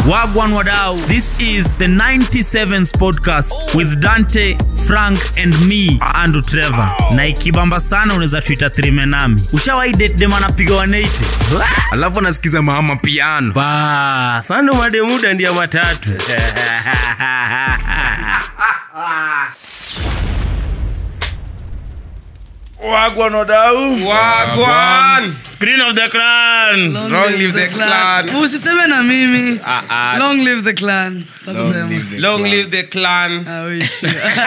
Wagwan Wadau. This is the 97s podcast with Dante, Frank and me, Andrew Trevor. Na ikibamba sana unaweza tuita trime nami. Ushawahi date dem anapiga 180? alafu anasikiza mama piano ba sando mademuda ndia matatu Wagwan Wadau. wagwan Green of the clan. Long live the clan. usiseme na mimi Ah, ah. long live the clan sasa sema long live the clan Ah, wish.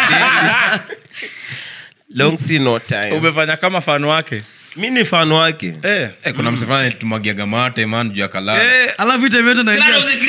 long see no time Umefanya kama fan wake. mi ni fan wake Eh. Eh, kuna msefana tumwagiaga mate man juu ya kalala Eh, alafu itemete naingia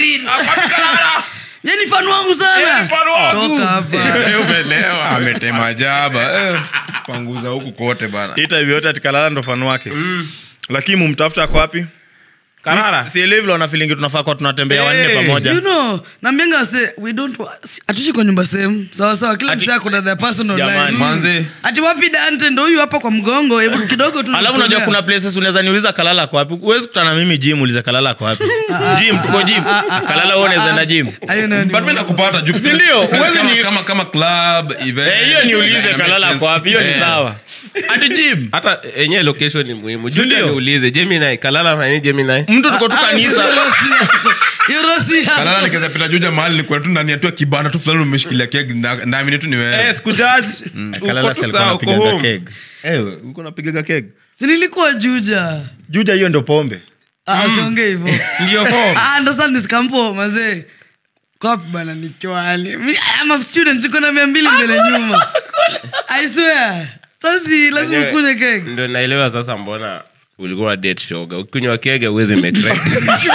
yani fan wangu sana toka hapa ametema jaba eh, panguza huku kote bana ita hivyo yote atikalala ndo fan wake lakini mumtafuta ako wapi Karara. Mi si- sielewi vile wanafilingi tunafaa kuwa tunatembea wanne Hey. pamoja you know nambianga se we don't wa- si- hatuishi kwa nyumba sehemu sawa sawa kila Ati- msee akona their personal Jamani. life manze ati wapi dante ndo huyu hapa kwa mgongo hebu kidogo tu alafu unajua natolea. kuna places unaweza niuliza kalala ako wapi huwezi kutana mimi jim ulize kalala ako wapi jim tuko jim kalala wewe unaweza enda jim Hayo nayo ni- but mimi nakupata juu Si ndio? Huwezi kama, ni- kama kama club event Eh, hiyo niulize ina kalala make ako wapi hiyo ni Eh. sawa ati jim hata enyewe location ni muhimu Ndio. juta niulize jeminai kalala nani jeminai mtu tuko tu kanisa Hiyo rosi ya- kalala nikaweza pita juja mahali nilikuwa tu ndani ya tu ya kibanda tu fulani umeshikilia keg na naamini tu ni wewe Eh, sikujaji uko tu sawa uko home eh uko napigaga keg Si nilikuwa juja juja hiyo ndo pombe Ah, usiongee hivyo ndio home Ah, ndo sasa niskampo mazee kopi bana nichwani Mi- I'm a student niko na mia mbili mbele nyuma i swear sasi lazima Enyewe- ukune kek ndo naelewa sasa mbona ulikuwa date shoga ukinywa kege uwezi make right decision.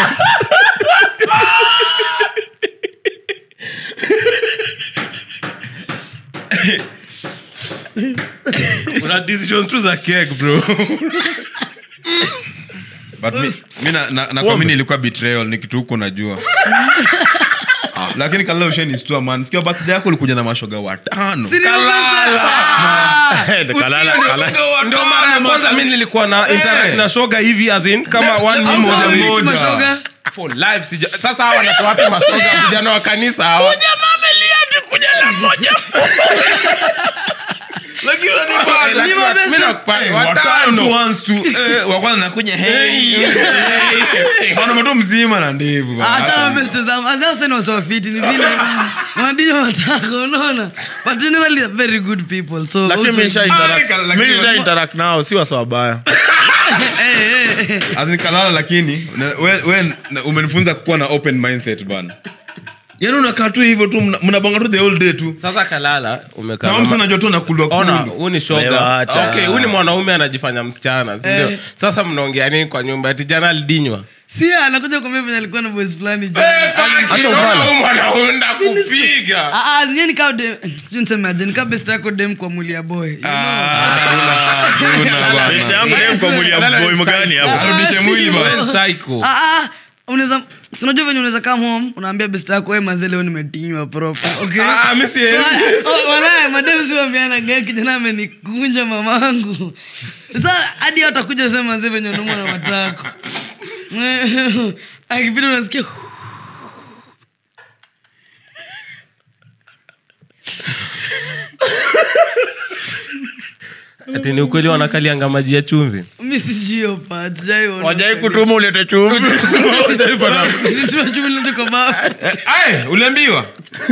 una decision tu za keg bro but mi, mi na, na, na kwa mimi ilikuwa betrayal ni kitu huko najua lakini kalala ushenistua man sikia birthday yako ulikuja na mashoga watano kalala kalala ndio mara ya kwanza mi nilikuwa na interact na shoga hivi as in kama one Let- minute let- moja let- moja. mashoga For life, sija- sasa hawa wanatoa wapi mashoga vijana wa kanisa hawa Ni mabeste. Mi nakupa- Eh, watano. watano tu once tu eh, wa kwanza nakuja hey mwanaume tu mzima na ndevu bana. achana beste zangu asiasena wasawafiti ni vile madini watako unaona but generally they're very good people so lakini also- mi nisha interact- Ah, lakini mi nisha lazima- interact nao si wasa wabaya Eh, eh, eh. As in kalala lakini na- we, we na- umenifunza kukuwa na open mindset bana yaani unakaa tu hivyo tu mna- mnabonga tu the whole day tu sasa kalala umekaa na na ma- msa najua tu nakulwa ona kundu huu ni Wewe shoga acha. okay huu ni mwanaume anajifanya msichana si ndio Eh. sasa mnaongea nini kwa nyumba ati jana alidinywa si anakuja kuambia venye alikuwa na boys fulani jana. Acha ufala. mwanaume ndakupiga Ah, ah, zenyewe nikaa dem- sijui niseme aje, nikaa best yako dem kwa mwili ya boy you know? Best yangu dem kwa mwili ya Kalala boy ni mgani hapo arudishe Ah, mwili si bana hivyo. psycho Ah, ah, unaweza sinajua venye unaweza come home unaambia best yako we mazee leo nimetinywa proper okay Ah, mi siwezi. So, oh, walai, madem siwambiana gae kijana amenikunja mamangu sa hadi watakuja sema mazee venye unaumwa na matako akipita unasikia ati ni ukweli wanakalianga maji ya chumvi mi sijui hiyo part, sijaiona. wajai kutuma ulete chumvi Nilituma chumvi nilete kwa bafu. Aye, uliambiwa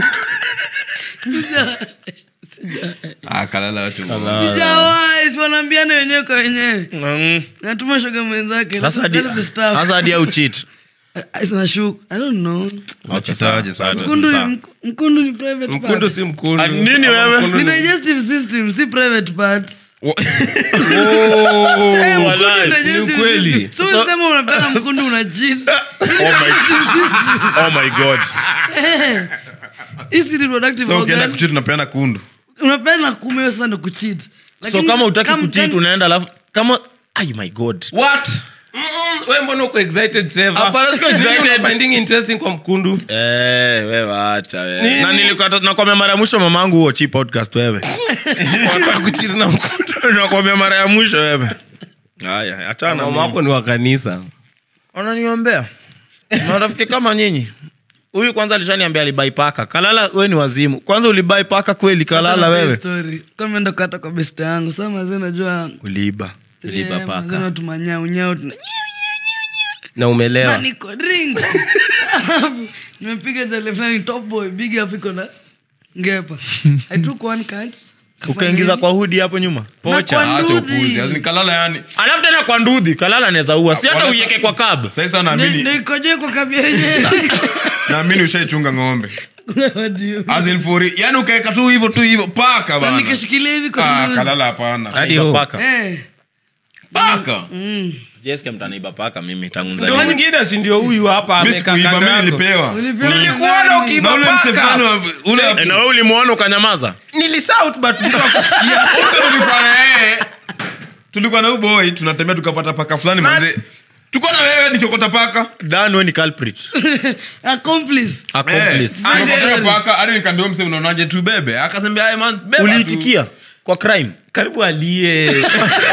ah, kalala watu Sijawahi, si wanaambiana wenyewe kwa wenyewe Mm. natuma shoga mwenzake Sasa hadi- That's the stuff. sasa hadi au cheat I- nashuku. I don't know. Wakitawaje sasa? Mkundu ni- mk- mkundu ni private mkundu part. si mkundu Ah, nini wewe? Mkundu Ni ni- digestive system si private parts Wa- Eh, mkundu walai, ni digestive ni ukweli. system. So So- usema unataka mkundu una cheat. oh my, oh my god Eh, hii si reproductive so ukienda organ. kuchiti unapeana kundu unapenda kumewa sasa ndo kucheat so Lakini kama utaki kama- kucheat unaenda alafu kama ay my god what Mm-mm, we mbona uko excited Trevor? Hapana, siko Nini excited. una finding interesting kwa mkundu Eh, wewe acha wewe. Nini? Na nilikuwa nakwambia mara ya mwisho mamangu huo chi podcast wewe. Unataka kucheat na mkundu Nakwambia mara ya mwisho wewe. Haya, achana. mama mimi. wako ni wa kanisa Wananiombea. Na rafiki kama nyinyi. huyu kwanza alishaniambia alibai paka kalala we ni wazimu kwanza ulibai paka kweli kalala wewe meenda kata kwa besta yangu saa mazee najua uliiba Uliiba paka. tumanyaunyao na umelewa niko drink Alafu, nimepiga jale fulani top boy big up iko na ngepa i took one card ukaingiza kwa hudi hapo nyuma pocha acha upuzi As in kalala yani alafu tena kwa ndudhi kalala anaweza ua si hata Wala- uieke kwa kab sasa sasa naamini nikoje kwa kabia yenyewe naamini ushaichunga ng'ombe What do you- As in for it. yani ukaeka tu hivyo tu hivyo paka Na bana nikishikilia hivi kwa ah, ndudhi. kalala hapana Hadi ho. paka Eh, paka jeske mtaniiba paka mimi tangu ndio nzaliwa mwingine si ndio huyu hapa Mimi amekaa sikuiba, kando mimi yako nilipewa ulipewa na nilikuona nani? ukiiba na ule paka. msefano wa- ule Eh, na wewe ulimwona ukanyamaza nilishout but mtu akusikia Wote tulikuwa na yeye tulikuwa na uboi tunatembea tukapata paka fulani manze tulikuwa na wewe nikiokota paka dan we ni culprit Accomplice. accomplice Eh, nikapata paka hadi nikaambia mse unaonaje tubebe akasembia "Aye, man beba tu." uliitikia kwa crime karibu alie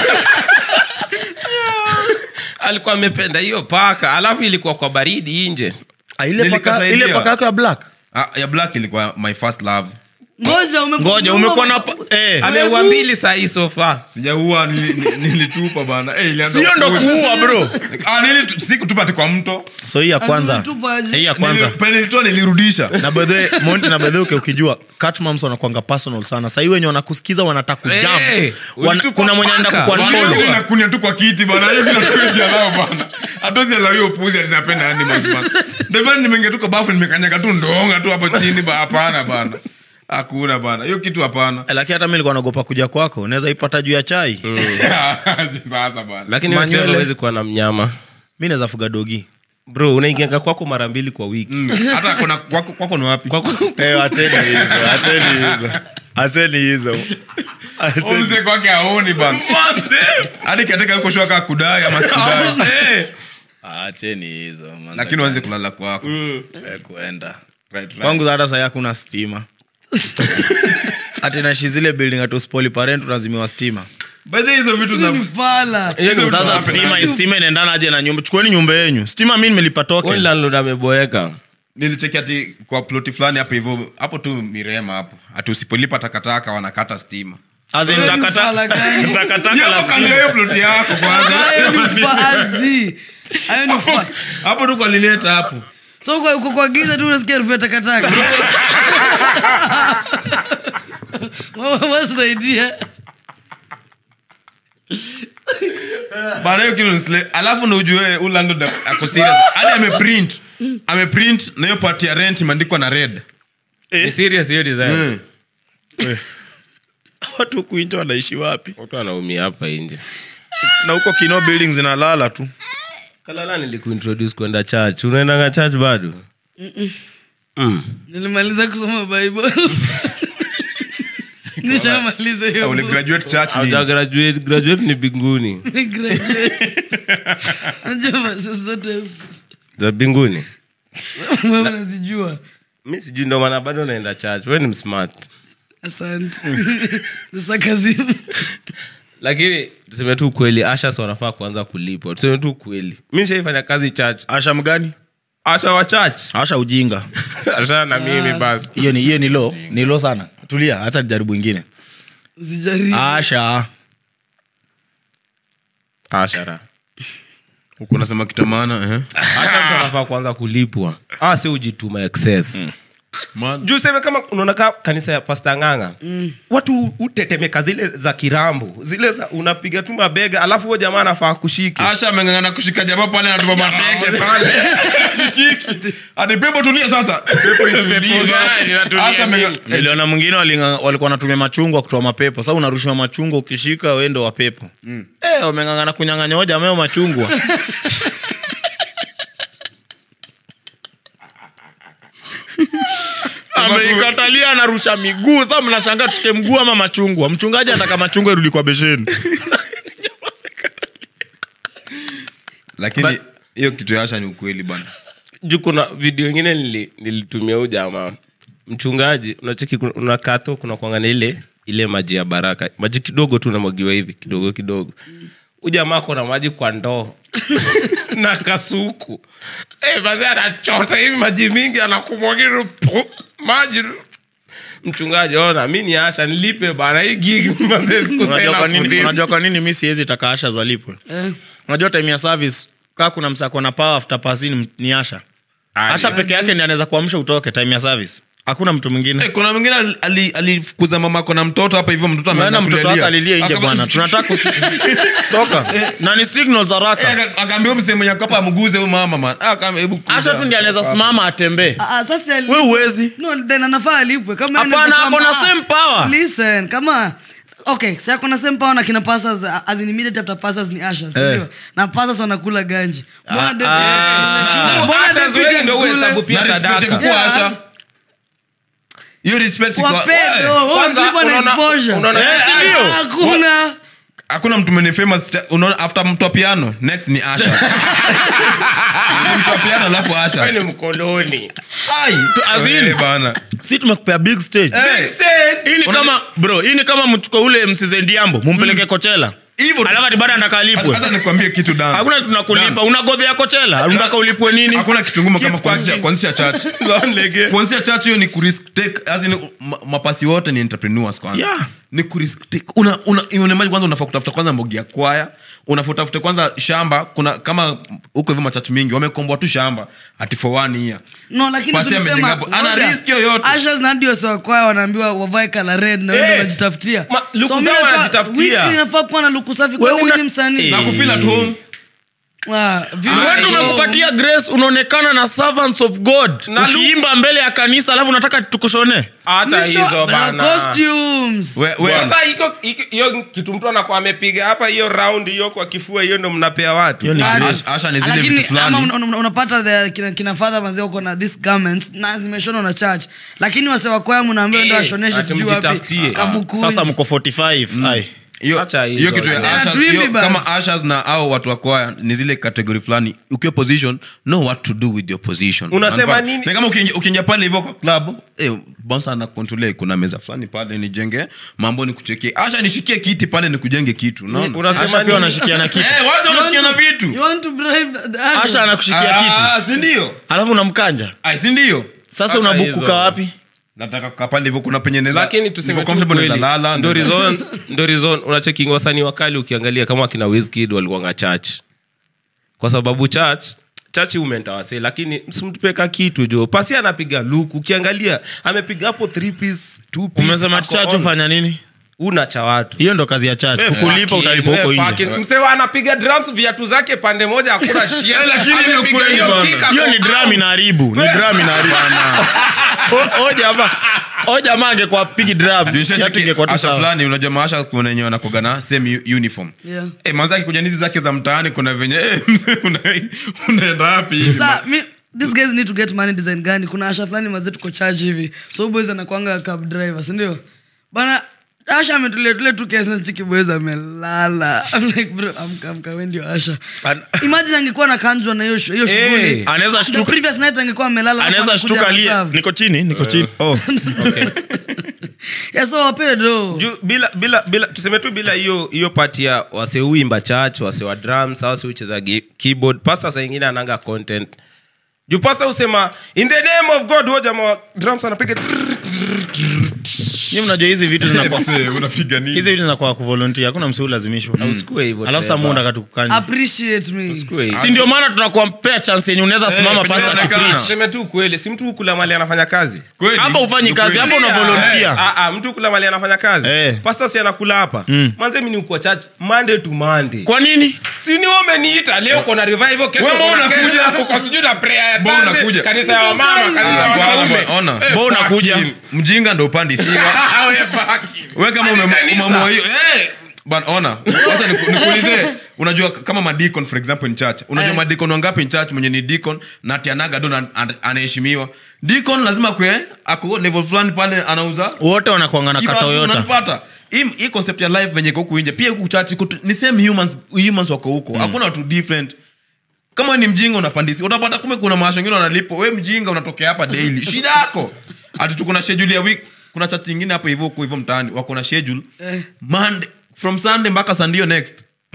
alikuwa amependa hiyo paka alafu ilikuwa kwa baridi nje Ah, ile paka Nilikasaidia. ile paka yako ya black Ah, ya black ilikuwa my first love ngoja ume- ngoja umekuwa na pa- eh ameua mbili sahii sofa sijaua nili- ni- nilitupa bana eh, ilianza sio ndo kuuza. kuua bro ah, nilitu- sikutupa ati kwa mto so hii ya kwanza ulitupa aje? hii ya kwanza Nili- penye nilitoa nilirudisha na bedhe monti na bedhe uke ukijua catmams wanakwanga personal sana sahii wenye wanakusikiza wanataka kujam Eh, Wana- ulitupa kuna mwenye anaenda paka. kukuunfollow. Mimi nakunia tu kwa kiti bana hiyo kila kitu alao bana hatozi alao hiyo puzi alinapenda animals bana ndio nimeingia tu kwa bafu nimekanyaga tu ndonga tu hapo chini ba hapana bana hakuna bana hiyo kitu hapana Eh, lakini hata mi nilikuwa naogopa kuja kwako unaweza ipata juu ya chai sasa bana lakini Manywele. hawezi kuwa na mnyama mi naweza fuga dogi bro unaingianga kwako mara mbili kwa wiki Mm, hata kuna kwako kwako ni wapi kwako Eh, acheni hizo acheni hizo acheni hizo Acheni- Omse kwake aoni bana hadi katika yuko shua kaa kudai ama sikudai acheni hizo man. lakini waanze kulala kwako Eh, kuenda Right, right. kwangu hata sai hakuna stima ati naishi zile building atuspoli parent unazimiwa stima By the way, hizo vitu Ni zina fala. hizo sasa vitu stima stima inaendana aje na nyumba chukueni nyumba yenyu stima mi nimelipa token landlord ameboeka nilicheki ati kwa ploti fulani hapo hivyo hapo tu mirema hapo ati usipolipa takataka wanakata stima As in, Wewe ni takata- ufala gani? takataka Hiyo la hapo kando stima. ya hiyo ploti yako kwanza Hayo ni ufazi. Hayo ni ufa- hapo tu kwa lileta hapo so uko- uko kwa giza tu unasikia harufu ya takataka What- what's the idea? bana hiyo kitu ni sle- alafu ndo ujue huyu landlord ako serious hadi ameprint ameprint na hiyo part ya rent imeandikwa na red ni serious hiyo design Mm. watu kuinja wanaishi wapi watu wanaumia hapa nje na huko kino building zinalala tu kalala nilikuintroduce kwenda church unaendanga church bado mm. nilimaliza kusoma bible nishamaliza Ah, hiyo uli book. graduate church Hauja nini graduate, graduate ni binguni Graduate. Najua verses zote za binguni wewe unazijua mi sijui ndo maana bado naenda church we ni msmart asante The sarcasm. lakini tuseme tu ukweli ashas wanafaa kuanza kulipwa tuseme tu ukweli mi nishaifanya kazi church asha mgani asha wa church asha ujinga asha na mimi basi hiyo ni hiyo ni lo ni lo sana tulia hata jaribu ingine usijaribu asha ashara huku nasema kitamaana eh ashas wanafaa kuanza kulipwa ah si ujituma excess juu seme kama unaona ka kanisa ya pasta nganga watu utetemeka zile za kirambo zile za unapiga tu mabega alafu huo jamaa anafaa kushiki asha amengangana kushika jamaa pale anatupa mateke pale Shikiki. ati pepo tulia sasa pepo itulie. Asha amenga- niliona mwingine walinga- walikuwa wanatumia machungwa kutoa mapepo sa unarushiwa machungwa ukishika wendo wa pepo mm. eh, wameng'ang'ana kunyang'anya hoja ameo machungwa ameikatalia anarusha miguu sa mnashanga tushike mguu ama machungwa mchungaji ataka machungwa irudi kwa besheni lakini hiyo kitu ya asha ni ukweli bana juu kuna video ingine nili- nilitumia huu jamaa mchungaji unacheki kuna- unakatho kuna kuangana ile ile maji ya baraka maji kidogo tu namwagiwa hivi kidogo kidogo huu jamaa kona maji kwa ndoo na kasuku Eh, basi anachota hivi maji mingi anakumwagira pu- maji mchungaji ona mi ni asha nilipe bana hii gig mazee siku unajua sasa kwa nini inafundisha. unajua kwa nini mi siwezi taka asha zwalipwe Eh. unajua time ya service kaa kuna msako na power after passing ni asha Aya. asha peke yake ndi anaweza kuamsha utoke time ya service hakuna mtu mwingine Eh, kuna mwingine ali- ali- alifukuza mamako na mtoto hapa hivyo mtoto naenda ameanza mtoto wake kulialia. alilie nje Akaba- bwana tunataka kusi- toka na ni signals Eh, haraka aka- akaambia huyu msee mwenye ako hapa amguze huyu mama man Ah, kama hebu kuja. asha tu ndi anaweza simama atembee Ah, ah, sasa ali- we uwezi no then anafaa alipwe kama Hapana, anaweza ako na kama- same power. listen kama okay si ako na same power na kina pastors as in immediate after pastors ni ashes ndio na pastors wanakula ganji mbona David- ah. mbona Asha David zoezi ndio asikule? uhesabu pia Na respect sadaka kukuwa Yeah. Asha. hiyo respect iko- Wape, Eh, no, wewe kwanza, ulipwa na unaona- exposure. unaona- Eh, si ndio? hakuna hakuna mtu mwenye famous cha- unaona after mtu wa piano next ni asha Ni mtu wa piano alafu asha Wewe ni mkoloni Ai, as in- eh, bana si tumekupea big stage Eh, hii ni kama bro hii ni kama mchukue ule msizendiambo mumpeleke kochela Hivyo tu. alafu ati baada anataka alipwe hata nikwambie kitu Dan. hakuna tunakulipa unagodhea kochela unataka ulipwe nini hakuna kitu ngumu kama Kiss kuanzisha kwa kuanzisha church kuanzisha church hiyo ni kurisk take as in ma- mapasi wote ni entrepreneurs kwanza Yeah. ni kurisk take una una unaimaji kwanza unafaa kutafuta kwanza mbogi ya kwaya unafaa utafute kwanza shamba kuna kama huko hivyo machachi mingi wamekomboa tu shamba ati for one year no lakini Pasi tulisema amejenga hapo. Ana ngoja. risk yoyote. Ashes na ndio sawa kwao wanaambiwa wavae kala red na wewe Eh, ndio unajitafutia ma- luku mimi zao nataka- wanajitafutia. wiki inafaa kuwa na luku safi kwa Wewe nini una- ni msanii na kufeel at home Ah, vile- wetu umekupatia grace unaonekana na servants of god Na lu- ukiimba mbele ya kanisa alafu unataka tukushone hata Nisho- hizo na bana costumes We- we- sasa hiko- hiko- hiyo kitu mtu anakuwa amepiga hapa hiyo round hiyo kwa kifua hiyo ndo mnapea watu Hiyo ni Ah, grace. Asha- Asha ni zile lakini vitu fulani. ama una- una- unapata the- kina, kina fadha manzi uko na this garments na zimeshonwa na church lakini wasewa kwaya mnaambiwa ndo Eh, ashoneshe ati sijui wapi mjitafutie. Kabukunji. sasa mko 45 ai hiyo Acha hizo. hiyo kitu ya Tena ushers, tuimbe hiyo basi. kama ushers na au watu wa kwaya ni zile kategori fulani ukiwa position know what to do with your position Unasema Unapata? nini? Ni kama ukiingia ukiingia pale hivyo kwa club eh bouncer ana control kuna meza fulani pale nijenge mambo ni kuchekie asha nishikie kiti pale nikujenge kitu unaona unasema asha pia nini? wanashikia na kiti eh wacha You want unasikia na to- vitu you want to bribe the- the usher? asha anakushikia kiti ah si ndio alafu unamkanja ai si ndio sasa Hata unabukuka hizo. wapi nataka kukaa pale hivyo kuna penye neza lakini tuseme niko tu comfortable kweli. naweza lala Ndo naweza- reason- ndo reason unachekinga wasanii wakali ukiangalia kama wakina Wizkid walikuwanga church kwa sababu church chachi umentawase lakini msimtupeka kitu jo pasi anapiga luku ukiangalia amepiga hapo three piece, two piece, umesema ako chacho on. fanya nini una cha watu hiyo ndo kazi ya church kukulipa Fucking, utalipa huko eh, nje fucking. Msewa anapiga drums viatu zake pande moja hakuna shia lakini ni Amepiga ukweli hiyo bana. kick, hiyo ni ako dram out. inaharibu ni dram inaharibu O- o jamaa o jamaa angekuwa pigi dram kiatu ingekuwa tu asha sawa fulani unajua maasha kuna wenye wanakuaga na same u- uniform Yeah. Eh, manzi akikuja nizi zake za mtaani kuna venye eh, mzee, una- unaenda wapi hivi? Sa, mi, these guys need to get money design gani kuna asha fulani mazee tuko charge hivi so boys anakwanga cab driver sindio bana asha ametulia tule tu kiasi na chiki boys amelala I'm like bro amka amka wewe ndio asha An- imagine angekuwa na kanjwa na hiyo shu- hiyo Eh, shughuli anaweza The shtuka- previous night angekuwa amelala alafu anaweza anakuja shtuka lie anaserve. niko chini niko chini oh. yeah so wape do Ju- bila bila bila tuseme tu bila hiyo hiyo pati ya waseuimba church wase wa drums au wasiucheza gi- keyboard pasta saa ingine ananga content juu pasta husema in the name of god huo jamaa wa drums anapiga trrr, Nyinyi mnajua hizi vitu zinakuwa Mzee, unapiga nini? hizi vitu zinakuwa kuvolunteer hakuna msi ulazimishwa usikue hivyo alafu saa Trevor. muda katukukanya appreciate me Usikue hivyo. si ndio maana tunakuampea chance yenye unaweza simama penye pasa unaonekana. kipreach tuseme tu ukweli si mtu kula mali anafanya kazi Kweli? hapa ufanyi Ni kazi kweli. hapa una volunteer Ah, ah, mtu kula mali anafanya kazi Eh. pasta si anakula hapa manze mi ni uko church monday to monday kwa nini si ni wewe umeniita leo uko na revival kesho Wewe uko na unakuja. kesho, uko sijui na prayer ya Mbona Thursday, unakuja? kanisa ya wamama kanisa ya Ah, wanaume bwana, ona. Eh, Mbona unakuja? fucking. mjinga ndo upandi siwa We fucking. we kama Hadi ume- kanisa. umeamua hiyo eh, bwana ona sasa niku- nikuulize unajua kama madikon for example in church unajua Eh. madikon wangapi in church mwenye ni dikon na tianaga don anaheshimiwa dikon lazima kwe ako level fulani pale anauza wote wanakuanga na Kibasu, katoyota unanipata? hii hii concept ya life venye iko huku nje pia huku church iko tu- ni same humans humans wako huko hakuna watu different kama ni mjinga unapandisi utapata kume kuna maasho wengine wanalipo we mjinga unatokea hapa daily shida yako ati tuko na schedule ya week kuna church nyingine hapo hivyo huko hivyo mtaani wako na schedule Eh. Monday from sunday mpaka sunday next kuna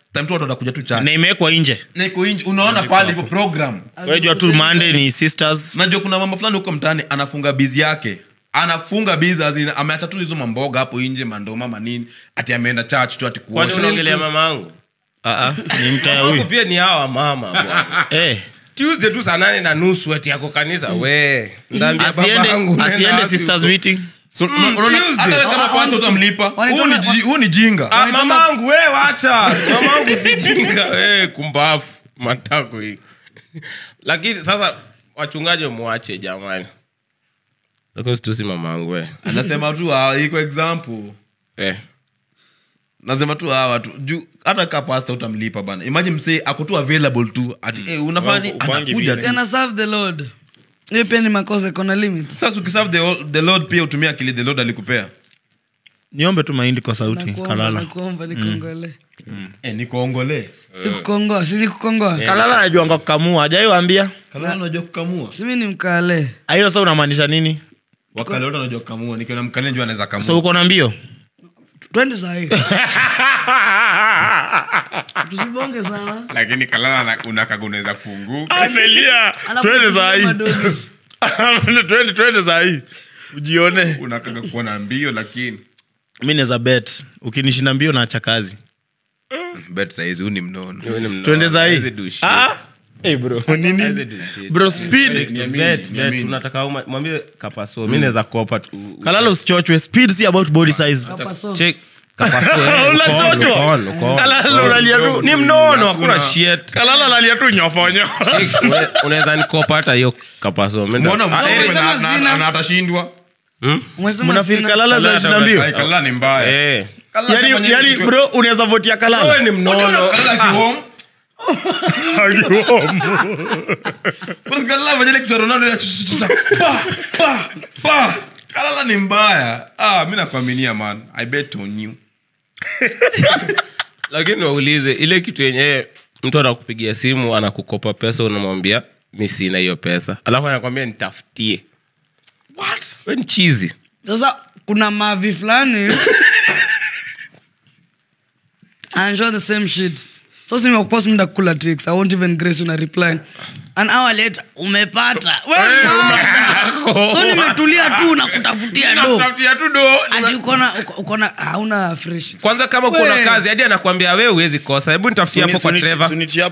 time tu watu watakuja tu church na imewekwa nje na iko nje unaona pale hivyo program wejua tu monday ni sisters najua kuna mama fulani huko mtaani anafunga bizi yake anafunga bizi azin ameacha tu hizo mamboga hapo nje mandoma manini ati ameenda church tu ati kwani kuosha unaongelea mama angu Ah, ah, ni mtaya Wangu huyu pia ni hawa mama bwana. Eh, tuesday tu saa nane na nusu ati yako kanisa we ndambia baba asiende yangu nenda asiende wapi sisters huko? meeting So, unaona, Tuesday. hata wewe kama pasta utamlipa Wanaitanga- huu ni ji- huu ni jinga Ah, mamangu we wacha mamangu sijinga we kumbafu matako hii lakini sasa wachungaji mwache jamani lakini situsi mamangu we anasema tu ah, iko example eh. nasema tu hawa tu juu hata ka pasta utamlipa bana imagine msee ako tu available tu ati eh, unafanya ni Upangi anakuja busy. tu. Si ana serve the lord hiyo pia ni makosa iko na limits sasa ukiserve the, the lord pia utumia akili the lord alikupea niombe tu mahindi kwa sauti Nakuomba, kalala nakuomba nikongole eh, nikuongole si kukongoa si ni kukongoa kalala najuanga kukamua ajaiwambia kalala unajua kukamua simi ni mkale hiyo sa unamaanisha nini wakale wote anajua kukamua nikiona mkale njua anaweza kamua so uko na mbio twende sahii tusibonge sana lakini kalala unakaga unaweza funguka amelia Alafu twende tusikie sahii madoni. twende twende sahii ujione unakaga kuwa na mbio lakini mi naweza bet ukinishinda mbio naacha kazi bet saizi huu ni mnono twende sahii Hawezi do shit. Ah, eh, bro nini Hawezi do shit. bro speed Bet, bet, bet, tunataka uma- mwambie kapaso mi naweza kopa tu- kalala usichochwe speed si about body size Hapa so. Check. Kapaso, eh, uko on, Unachochwa. uko on, uko on. kalala unalia tu ni mnono hakuna shit kalala lalia tu nyofonyo Check, une- unaweza nikopa hata hiyo kapaso Mi nda- mbona Ah, eh, umesema na- na- sina. na atashindwa Umesema mnafil sina. kalala za ishirini na mbio Ai, kalala ni mbaya eh. Kalala yani fanya yani nini? bro unaweza votia Wewe kalala ni Ukiona mnono kalala kihome, basi kalala fanya ile kitu ya Ronaldo ya ch- ch- ch- pa, pa, pa. kalala ni mbaya ah, mi nakuaminia man i bet on you lakini waulize ile kitu yenyewe mtu anakupigia simu anakukopa pesa unamwambia mi sina hiyo pesa alafu anakwambia nitafutie we ni chizi sasa kuna mavi fulani ansure the same shit so simekupost mda kula tricks i won't even grace una reply an hour later umepata Wewe no. so nimetulia tu na kutafutia do ati ukona uko- ukona hauna fresh kwanza kama kuna We. kazi hadi anakwambia we huwezi kosa hebu nitafutie hapo kwa Trevor.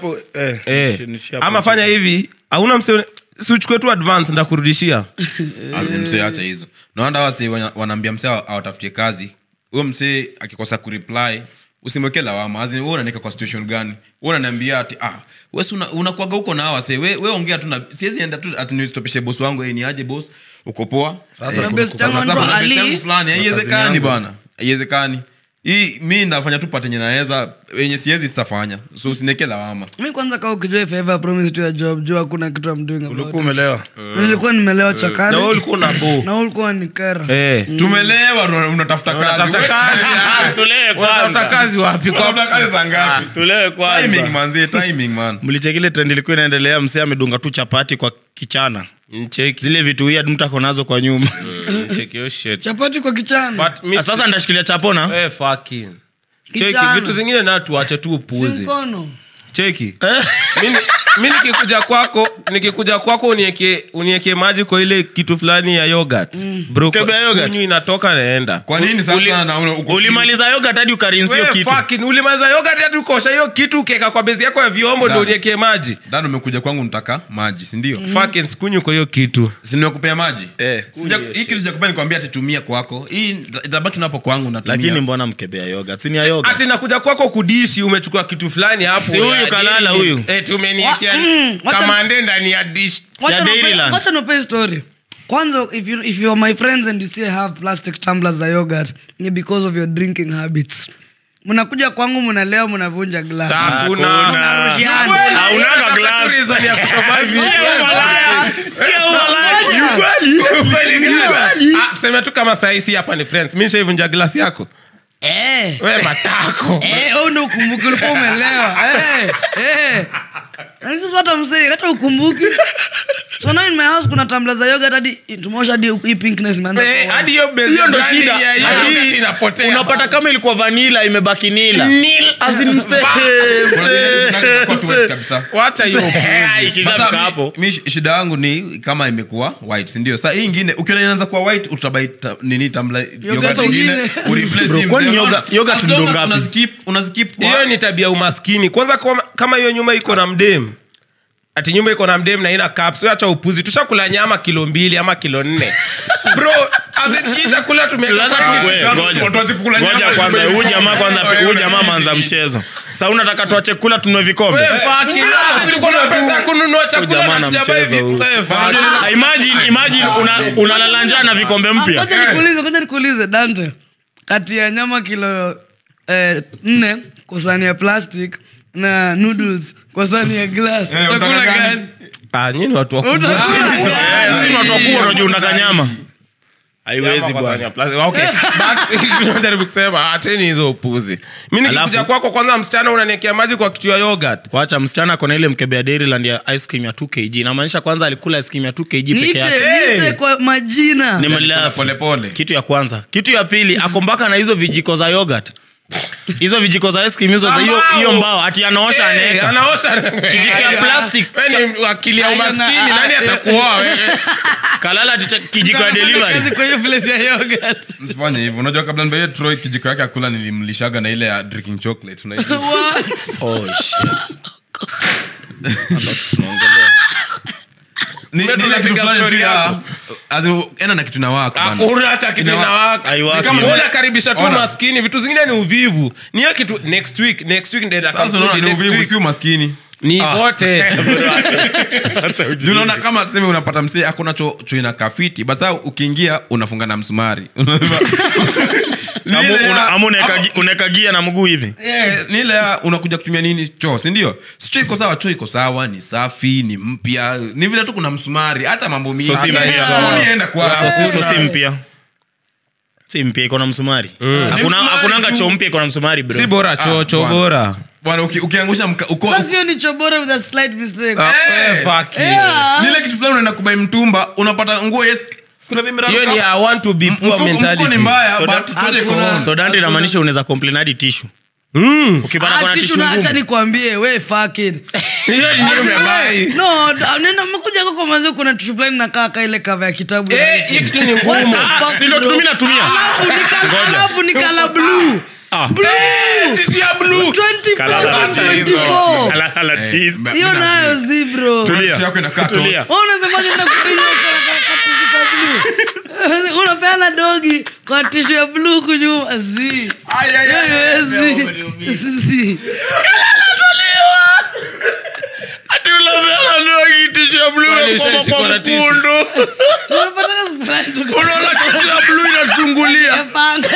Eh. ama fanya hivi hauna mse siuchukue tu advance ndakurudishia msee acha hizo naanda wase wanaambia msee awatafutie kazi huyo msee akikosa kureply usimweke lawama As in, wewe unanika kwa situation gani wewe unaniambia ati ah wewe una, unakwaga huko na hawa wase wewe we ongea tu na siwezi enda tu ati nistopishe boss wangu eh ni aje boss uko poa Sasa Eh, kuna best sasa yangu kuna anaitwa best Ali. yangu fulani kazini haiwezekani yangu. bana haiwezekani hii mi ndafanya tu patenye naweza wenye siwezi sitafanya so usineke lawama mi kwanza kaa ukijua if I ever promise to a job jua hakuna kitu I'm doing about ulikuwa it. umelewa nilikuwa nimelewa na chakari wewe ulikuwa na bo na wewe ulikuwa ni kera Eh. tumelewa una- unatafuta kazi Unatafuta kazi, ah, Tulee unatafuta kwanza. kazi wapi kwa Unatafuta kazi za ngapi tulee timing kwanza manzi timing man mlichekile trend ilikuwa inaendelea msee amedunga tu chapati kwa kichana Ncheki. zile vitu weird mtu ako nazo kwa nyuma Ncheki hiyo shit. chapati kwa kichana But mi- Ah, sasa ndashikilia chapona Eh, fucking. cheki Kichana. vitu zingine na tuache tu si upuzi mkono cheki Mimi- mi nikikuja kwako nikikuja kwako unieke unieke maji kwa ile kitu fulani ya yogurt bro Kebe ya yogurt? kunywi inatoka naenda kwa nini sasa na una- uko- ulimaliza yoga hadi ukarinsio Wewe kitu fucking, ulimaliza yogurt hadi ukosha hiyo kitu ukeka kwa bezi yako ya vyombo ndio Done. unieke maji Dan umekuja kwangu nitaka maji sindio fucking sikunywi kwa hiyo kitu sinimekupea maji Eh. Sija- hii kitu sijakupea nikwambia atitumia kwako hii ita- itabaki napo kwangu natumia. lakini mbona mkebea yoga sini ya yoga ati nakuja kwako kudishi umechukua kitu fulani hapo Si huyu ya kalala nini? huyu. eh tumeniekea Wa- mm, wacha- kamande ndani ya dish Wacha Ya niwape- Dairyland. wacha niwape story kwanza if you, if you are my friends and you see I have plastic tumblers za yogurt ni because of your drinking habits mnakuja kwangu mnalewa mnavunja glass hakuna Mnarushiana. Haunaga glass. Reason ya kutobazi. Kweli gani? Ah, tuseme tu kama saisi hapa ni friends mi nishaivunja glasi yako Eh. we matako Eh, wewe ndio ukumbuke ulikuwa umelewa Eh, eh. Na sisi hata msee hata ukumbuki so now in my house kuna tumbler za yogurt hadi tumeosha hadi hii pinkness imeanza Eh, kuwa. hadi hiyo base hiyo ndo branding shida ya hiyo Hadi yogurt inapotea. unapata kama ilikuwa vanila imebaki nila As in mse- mse- Kwa tu white kabisa. wacha hiyo Eh, ikishafika Sasa, hapo mi- mi shida yangu ni kama imekuwa white sindio sa hii ingine ukiona inaanza kuwa white utabai ta- nini tambla yogurt sasa ingine, ingine. ureplace Bro, hii kwani mzee. yoga- yogurt As ndo long as ngapi? unaskip- unaskip kwa- hiyo ni tabia umaskini kwanza kama, kama hiyo nyumba iko na mdem ati nyumba iko na mdem na ina caps wewe acha upuzi tushakula nyama kilo mbili ama kilo nne bro as in, hii chakula tumeweka Lazima kwa- tu- we, ngoja. Watu wache kukula Ngoja nyama. kwanza huyu jamaa kwanza huyu jamaa manza mchezo sa unataka tuache kula tunue vikombe We, fuck it. Ah, tuko na pesa ya kununua Huyu chakula jamaa na na tujabai mchezo vitu. huyu. Eh, fuck. Ah, imagine imagine una- unalala njaa na vikombe mpya Ngoja nikuulize, ngoja nikuulize dante kati ya nyama kilo eh, nne kwa sahani ya plastic na noodles kwa sahani ya glass Eh, utakula utaka gani? gani Ah, nyinyi ni watu wakubwa. Utakula- Eh, si watu wakubwa unajua unataka nyama haiwezi Nyama kwa bwana sahani ya plastic. Okay, but, tunajaribu kusema acheni hizo upuzi mi nikikuja Alafu- kwako kwanza msichana unaniekea maji kwa kitu ya yogurt wacha msichana akona ile mkebe ya dairyland ya ice cream ya 2 kg inamaanisha kwanza alikula ice cream ya 2 kg peke niite yake niite kwa majina Ni mlafu. polepole kitu ya kwanza kitu ya pili ako mpaka na hizo vijiko za yogurt hizo vijiko za ice cream hizo za hiyo Ambao. hiyo mbao ati anaosha Eh, anaeka anaosha Kijiko ya plastic. Wewe ni wakili ya Ayana, umaskini ah, nani eh. atakuoa wewe kalala ati cha- kijiko ya Kazi delivery kwa hiyo place ya yogurt msifanye hivyo unajua kabla nibaie troy kijiko yake akula nilimlishaga na ile ya drinking chocolate unajua What? oh shit Hapa tunaongelea Ni- Mbona ni ile kitu tunapiga fulani story pia, yako? as in, enda na kitu na wako bana. hakuna hata kitu Inawa- inawaka Haiwaki. Ni kama Ona. wewe unakaribisha tu Ona. maskini vitu zingine ni uvivu ni hiyo kitu next week next week ndio Sasa unaona ni uvivu si umaskini ni zote Juu unaona kama tuseme unapata msee akona cho, cho ina kafiti basa ukiingia unafunga na msumari Ni Ama ile ya- una- ama unaeka gi- unaeka gia na mguu hivi Eh, ni ile ya unakuja kutumia nini choo sindio sicho iko sawa choo iko sawa ni safi ni mpya ni vile tu kuna msumari hata mambo mingi So si Hata- mpya. Hata enda kwa- so, si- so si hakuna. mpya si mpya iko na msumari Hakuna- Ni msumari hakunanga tu. choo mpya iko na msumari bro si bora chocho bwana. bora bwana uki- ukiangusha mka- uko- Sasa hiyo ni chobora with a slight mistake. Ah, Eh. eh, fuck you. Yeah. Ni ile kitu fulani unaenda kubai mtumba unapata nguo yes kuna vimeraruka. hiyo ni i want to be poor Mfuko- mfuko ni mentality mbaya So but that- chochote iko hakuna- on. so dante inamaanisha unaweza complain hadi tishu ukipata Ah, kona tishu tishu na acha ngumu nikwambie we fucking. hiyo ni Asi, umebai we, no, da- nenda mkuja kwa mazee kuna tishu fulani nakaa ka ile cover ya kitabu eh hii kitu ni What ngumu the fuck, si ndo bro? mimi natumia Alafu ni kala- Ngoja. alafu ni kala blue. Ah. Blue. Tissue ya blue 24 Kala- by acha 24. Ala- ala, tease. Eh, hiyo Mimi na- nayo zi bro Tulia. Tishu yako inakaa Tulia. toss. Wewe unasemaje nenda kudinya kwa- kwa- kwa tishu ka blue? unapeana dogi kwa tishu ya blue kunyuma zi zi Ati unapeana ndogi tishu ya blue Kwani na kuoma ushaishikwa kwa na tissue? mkundu. Tunapataka siku fulani tuka- unaona kitu ya blue inachungulia Hapana.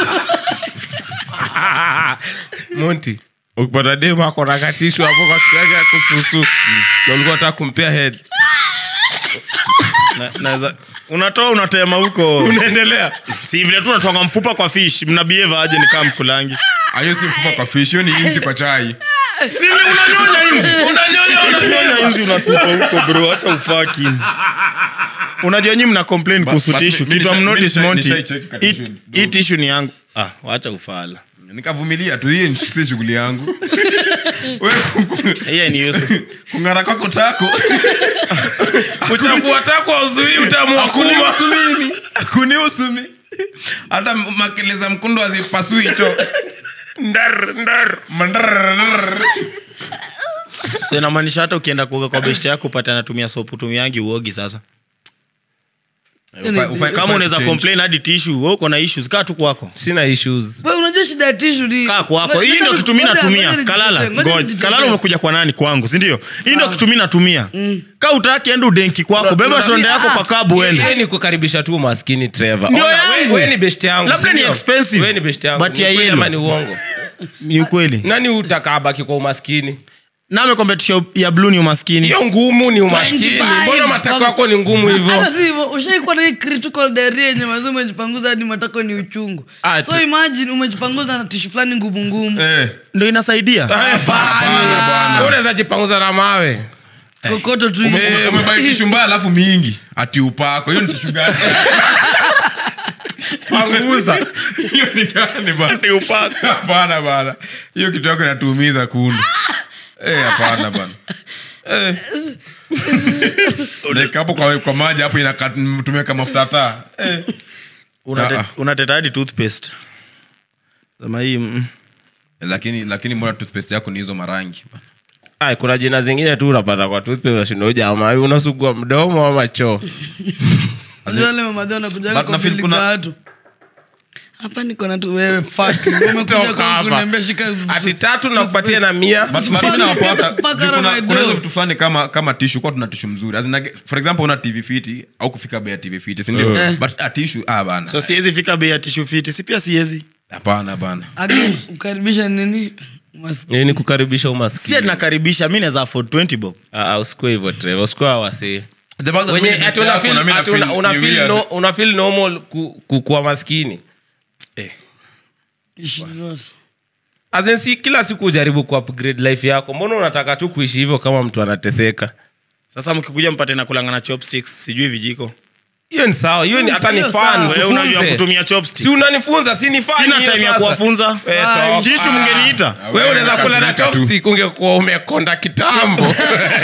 monti ukipata dem ako na katishu hapo kwa kitu yake ya kususu na ulikuwa unataka kumpea head Na- naweza- unatoa unatema huko unaendelea si vile tu unatoanga mfupa kwa fish mnabieva aje nikaa mkulangi Ah, hiyo si mfupa kwa fish hiyo ni inzi kwa chai sini unanyonya inzi unanyonya unanyonya inzi unatupa huko bro acha ufaki unajua nyi mna complain kuhusu but tishu mi- mi kitu nisha- amnotice mi nisha- monti nishaicheki ka hii- tissue. hii tishu ni yangu ah wacha ufala nikavumilia tu hiyo si shughuli yangu Wewe ku- hiyo ni Yusuf kung'ara kwako tako uchafu watakwa uzui utamua kuma kunihusu mimi kunihusu mimi hata makele za mkundo azipasui hicho ndar ndar Mandrrrrrrr. so inamaanisha hata ukienda kuoga kwa beshte yako upate anatumia sopu tumiangi uogi sasa Ufai- ufai- kama ufai unaweza change. complain hadi tishu wewe uko na issues kaa tu kwako sina issues Wewe unajua shida ya tishu ni kaa kwako Ngoja- hii ndio ngoja- kitu mi ngoja- natumia ngoja kalala nijitetee, ngoja ngoja nijitetee. kalala umekuja kwa nani kwangu sindio hii ndio kitu mi natumia kaa utaki enda udenki kwako beba shonde yako kwa kabu Yeye uende ni kukaribisha tu maskini Trevor. Ndio Ona, yangu. we- we ni best yangu. Labda si ni ndio? expensive, We ni best yangu. but Ni ya ukweli yellow. ama ni uongo ni ukweli nani utakabaki kwa umaskini name kompetisho ya blue ni umaskini hiyo ngumu ni umaskini 25. mbona matako yako ni ngumu hivyo hata si hivyo ushaikuwa na hii critical diarrhea yenye mazi umejipanguza hadi matako ni uchungu Ah, so tu- imagine umejipanguza na tishu fulani ngumu ngumu Eh. ndo inasaidia Eh, fine. unaweza jipanguza na mawe kokoto tu Ume- umebai tishu mbaya alafu mingi ati upako hiyo ni tishu gani panguza hiyo ni gani bana hapana bana hiyo kitu yako inatuumiza kundu Eh, hapana bana Eh. Like hapo kwa, kwa maji hapo inakat- tumeweka mafuta taa Eh. Unate- Ah, ah. unateta hadi toothpaste sema hii mm. lakini lakini mbona toothpaste yako ni hizo marangi bana? Ay, kuna jina zingine tu unapata kwa toothpaste unashinda jamaa hivi unasugua mdomo ama choo wale mamadhi wanakujaga But kwa nafeel bili kuna- za watu hapa niko na tu wewe fuck umekuja Toka kwa hapa. kuniambia shika ati tatu nakupatia na mia But- but Fuck mimi it, nawapata- get the fuck out of kuna- my kuna door. hizo vitu fulani kama kama tishu kwa tuna tishu mzuri As in, like, for example una tv fiti au kufika bei ya tv fiti sindio Eh. but a tishu ah bana so siwezi fika bei ya tishu fiti si pia siwezi hapana bana again ukaribisha nini Mas- ni kukaribisha si umaskini nakaribisha mi naweza afford 20 bob Ah, usikue hivyo Trevor, usikue awasi The fact that wenye mimi ati best una yako feel- na mimi na ati una- feel una ni feel weird. no- una feel normal ku- ku- kuwa maskini You should not. As in, si kila siku ujaribu ku upgrade life yako mbona unataka tu kuishi hivyo kama mtu anateseka sasa mkikuja mpate nakulanga na chopsticks sijui vijiko hiyo ni sawa hiyo ni hata ni Hiyo fun sawa. wewe unajua tufunze. kutumia si chopstick unanifunza si ni fun sina hiyo time ya sasa. kuwafunza Eh, Ai, toka. jishu mngeniita wewe unaweza kula na Kasirika tu. chopstick ungekuwa umekonda kitambo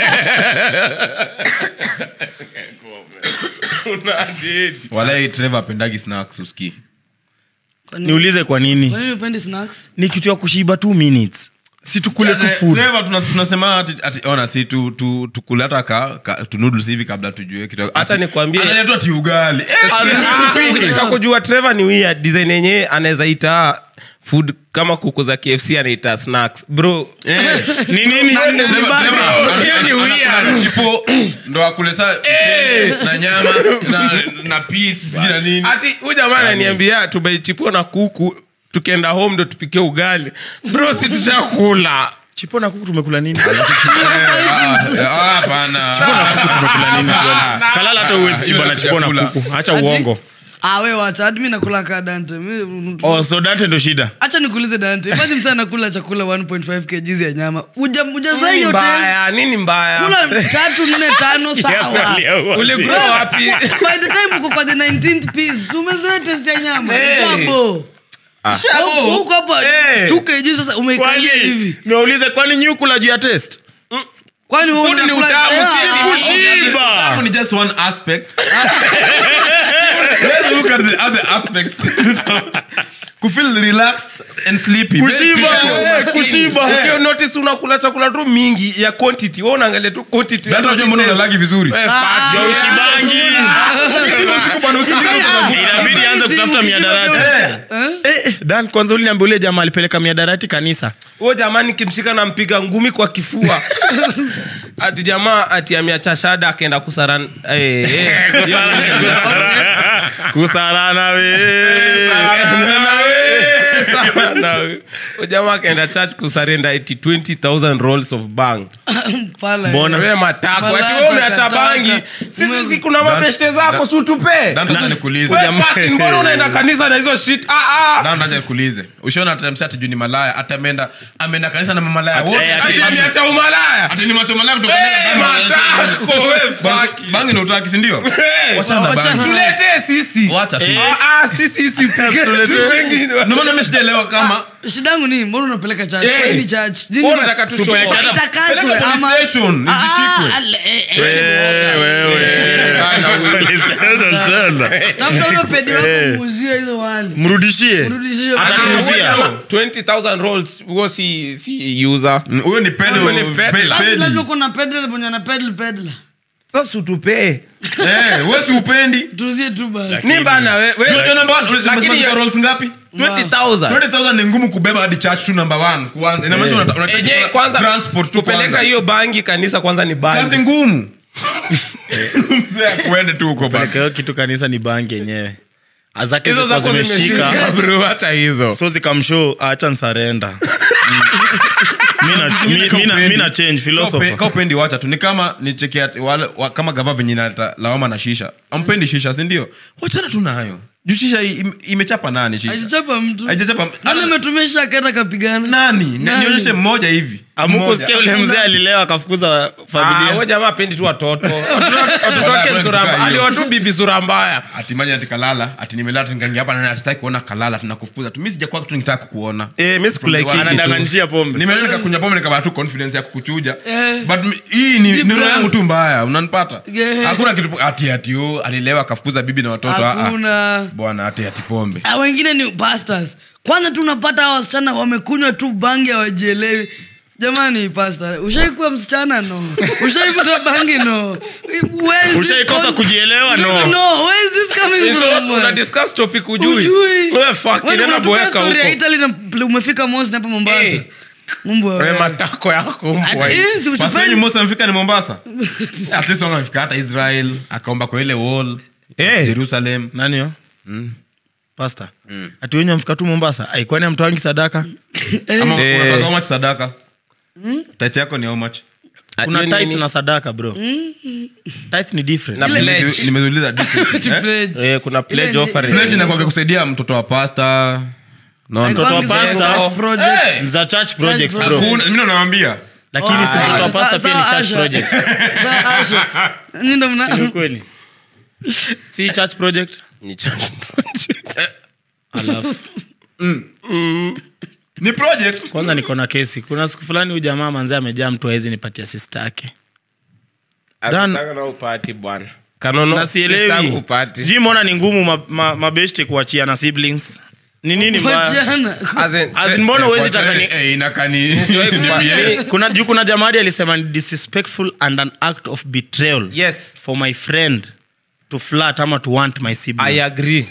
Una dedi. walai trevor apendagi snacks uski Kwa nini- niulize kwa nini kwa nini upendi snacks ni kitu ya kushiba two minutes si tukule tu food Trevor, tuna- tunasema ati, ati ona si tu, tu, tukule hata ka, ka tu noodles hivi kabla tujue kitu Acha ati- nikwambie. analetwa ati ugali Eh, Ah, ukitaka kujua trevor ni weird design yenyewe anaweza ita food kama kuku za kfc anaita snacks bro ni nini Trevor- Trevor, Hiyo ni ana- weird. ana- ana chipo, ndo akule saa mchele na nyama na, na peas, sijui na nini ati huyu jamaa ananiambia tubaichipua na kuku tukienda home ndo tupikie ugali bro si tuchakula chipo na kuku tumekula nini Ah, ah, hapana tumekula nini shwali? kalala hata uwezi shiba na chipo na Chakula. kuku hacha Ati- uongo ah we wacha hadi mi nakula kaa dante Mi- oh, so dante ndo shida acha nikuulize dante imagine msa nakula chakula 1.5 kgs ya nyama Uja- ujazai nini yote mbaya nini mbaya kula tatu nne tano sawa uligrow wapi by the time uko kwa the 19th piece umezoea test ya nyama Hey. shabo Huko- huko hapa Hey. 2 kg sasa umeikalia hivi niwaulize kwani nyi kula juu ya test kwani wewe Food ni unakula- utamu, Eh, si ah, kushiba Utamu ni just one aspect let's look at the other aspects kufeel relaxed and sleepy kushiba Very eh, peaceful. kushiba Ukio notice unakula chakula tu mingi ya quantity wewe unaangalia tu quantity Dante, unajua mbona unalagi vizuri Eh, fuck ya you. ushibangi inabidi anze kutafuta miadarati Eh, eh, dan kwanza uliniambia ule jamaa alipeleka miadarati kanisa huyo jamani kimshika na mpiga ngumi kwa kifua ati jamaa ati ameacha shada akaenda kusaran eh, eh. kusarana we Sana we. Huyo jamaa akaenda church kusarenda eti 20000 rolls of bang Pala, Mbona? wewe matako ati Malata, wewe umeacha kataka. bangi sisi si kuna mabeshte zako si utupe Dante, acha nikuulize. Wewe fucking mbona unaenda kanisa na hizo shit ah ah Dante, acha nikuulize ushaona atamsi ati juu ni malaya hata ameenda ameenda kanisa na mamalaya Ati- wote eh, ati- ati ameacha umalaya ati ni macho malaya kutoka Eh, matako wewe fuck bangi na utaki sindio Eh, Wachana na wachana. bangi. tuletee sisi Wacha tu. Ah, ah, sisi sisi Tushingine. Ndio maana mimi sijaelewa kama shida yangu ni mbona unapeleka church Eh. Kwa nini church Jini Wewe ma- unataka tu show Supeleke off. hata- Itakaswe peleka police ama- station, Ah, isishikwe. ah, ale- eh, eh. tafuta huyo pedi wako muuzie hizo wali mrudishie Mrudishie. Atatuuzia. 20000 rolls huo si si user huyo ni pedo Huyo ni pedo. pe- Sasa pedi. lazima kuna pedal mwenye ana pedal pedal sasa utupee Eh, wewe si upendi tuuzie tu basi ni bana we- we- Unajua number one, Lakini umesema hiyo- rolls ngapi 20000 20000 ni ngumu kubeba hadi church tu number one kwanza inamaanisha unata- unahitaji Eje, kula- kwanza transport tu kupeleka kwanza hiyo bangi kanisa kwanza ni kazi bangi ngumu mzee akuende tu huko bana Pelekeo kitu kanisa ni bangi yenyewe azake hizo zilikuwa zako zimeshika zimeshika bro hata hizo so zikamshow acha nsarenda Mi na- mi- mi na- mi na change philosopher. kaupendi wacha tu ni kama nichekia wale wa, kama gava venye naleta lawama na shisha ampendi shisha sindio wachana tu nayo juu shisha i- im- imechapa nani shisha Haijachapa mtu Haijachapa- nani ametumia shisha akaenda kapigana nani Ni- Nani? nionyeshe mmoja hivi amukusikia ule mzee alilewa akafukuza Ah, familia huyo jamaa apendi tu watoto watoto wake sura mbaya aliwa tu bibi sura mbaya atimaji ati kalala ati nimelala tingangia hapa na sitaki kuona kalala tunakufukuza tu mimi sijakuwa tu nikitaka kukuona eh mimi sikulike From the one- anadanganishia pombe nimelala nikakunywa pombe nikapata tu confidence ya kukuchuja Eh. but mi- hii ni Deep ni roho down. yangu tu mbaya unanipata Yeah. hakuna kitu ati ati oh, alilewa akafukuza bibi na watoto ah, ah. hakuna bwana ati ati pombe Ah, wengine ni pastors kwanza tu unapata hawa wasichana wamekunywa tu bangi hawajielewi jamani pasta ushaikuwa msichana no ushaipata bangi no Where is this Ushaikosa con- kujielewa? No. no where is this coming from una discuss topic ujui Ujui. wewe fuck Wewe nenda unatupa boeka story ya huko Italy na pl- umefika Mosi hapa Mombasa Eh. Mungu wa- wewe matako yako Ati- mbwa hii. eh, si Pastor usipendi- wenye Musa amefika ni mombasa at least wana amefika hata israel akaomba kwa ile wall Eh. jerusalem nani yo pasta ati wenye mfika tu mombasa aikwani amtoangi sadaka ama Eh. unataka how much sadaka tit yako ni how much kuna Hiyo tit nini? na sadaka bro tit ni different Na pledge. Nimezi- nimezuliza different, eh? Pledge. eh kuna pledge Ile ni- offering pledge inakuwaga kusaidia mtoto wa pasta naona Mtoto wa Bangi za pastor. church project. za church projects Church bro project. mimi nawambia lakini si Ah, mtoto wa sa- pasta pia ni sawa, church Asha. project Sawa, Asha. Nyinyi ndo mna- Ni kweli si church project ni church project alafu ni project kwanza niko na kesi kuna siku fulani huyu jamaa manzee amejaa mtu awezi nipatia sista yake Dan- Asitaka na upati bwana kanono na sistangu sielewi upati sijui mbona ni ngumu ma- ma- mabeshte kuachia na siblings ni nini mbaya Wajana. As in, As in, mbona huwezi taka ni Eh, inakani Siwahi kupati. kuna juu kuna jamadi alisema ni disrespectful and an act of betrayal yes for my friend to flat ama to want my sibling i agree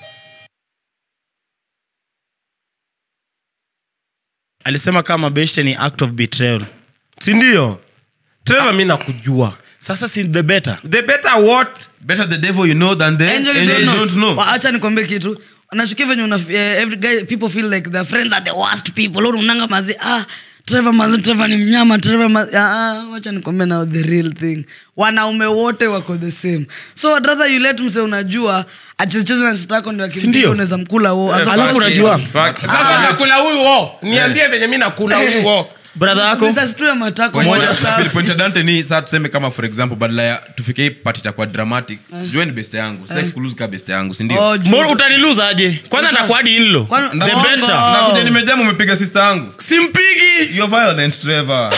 alisema kama beshte ni act of betrayal sindio trevor mi nakujua sasa si the better the better what better the devil you know than the Angel, you angel don't you know. don't know Wa- acha nikwambie kitu nachukia venye una eh, every guy people feel like their friends are the worst people Lord, unanga mazi ah Trevor mazi Trevor ni mnyama Trevor mazi ah ah, wacha nikwambie now the real thing wanaume wote wako the same so I'd rather you let mse unajua achezecheze na sister yako ndio akimpiga Sindio? unaweza mkula wo As Alafu opposed- unajua- Fuck. sasa nakula huyu wo niambie venye mi nakula huyu wo brother yako Sasa tu ya matako Point- moja point- safi point ya dante ni saa tuseme kama for example badala ya tufike hii pati itakuwa dramatic jue ni beste yangu sitaki kuluzi ka beste yangu sindio Oh, juu- mbona utaniluza aje kwanza takuadi inlo Kwani- the Bongo. better nakuja nimejamu umepiga sister yangu simpigi you're violent Trevor.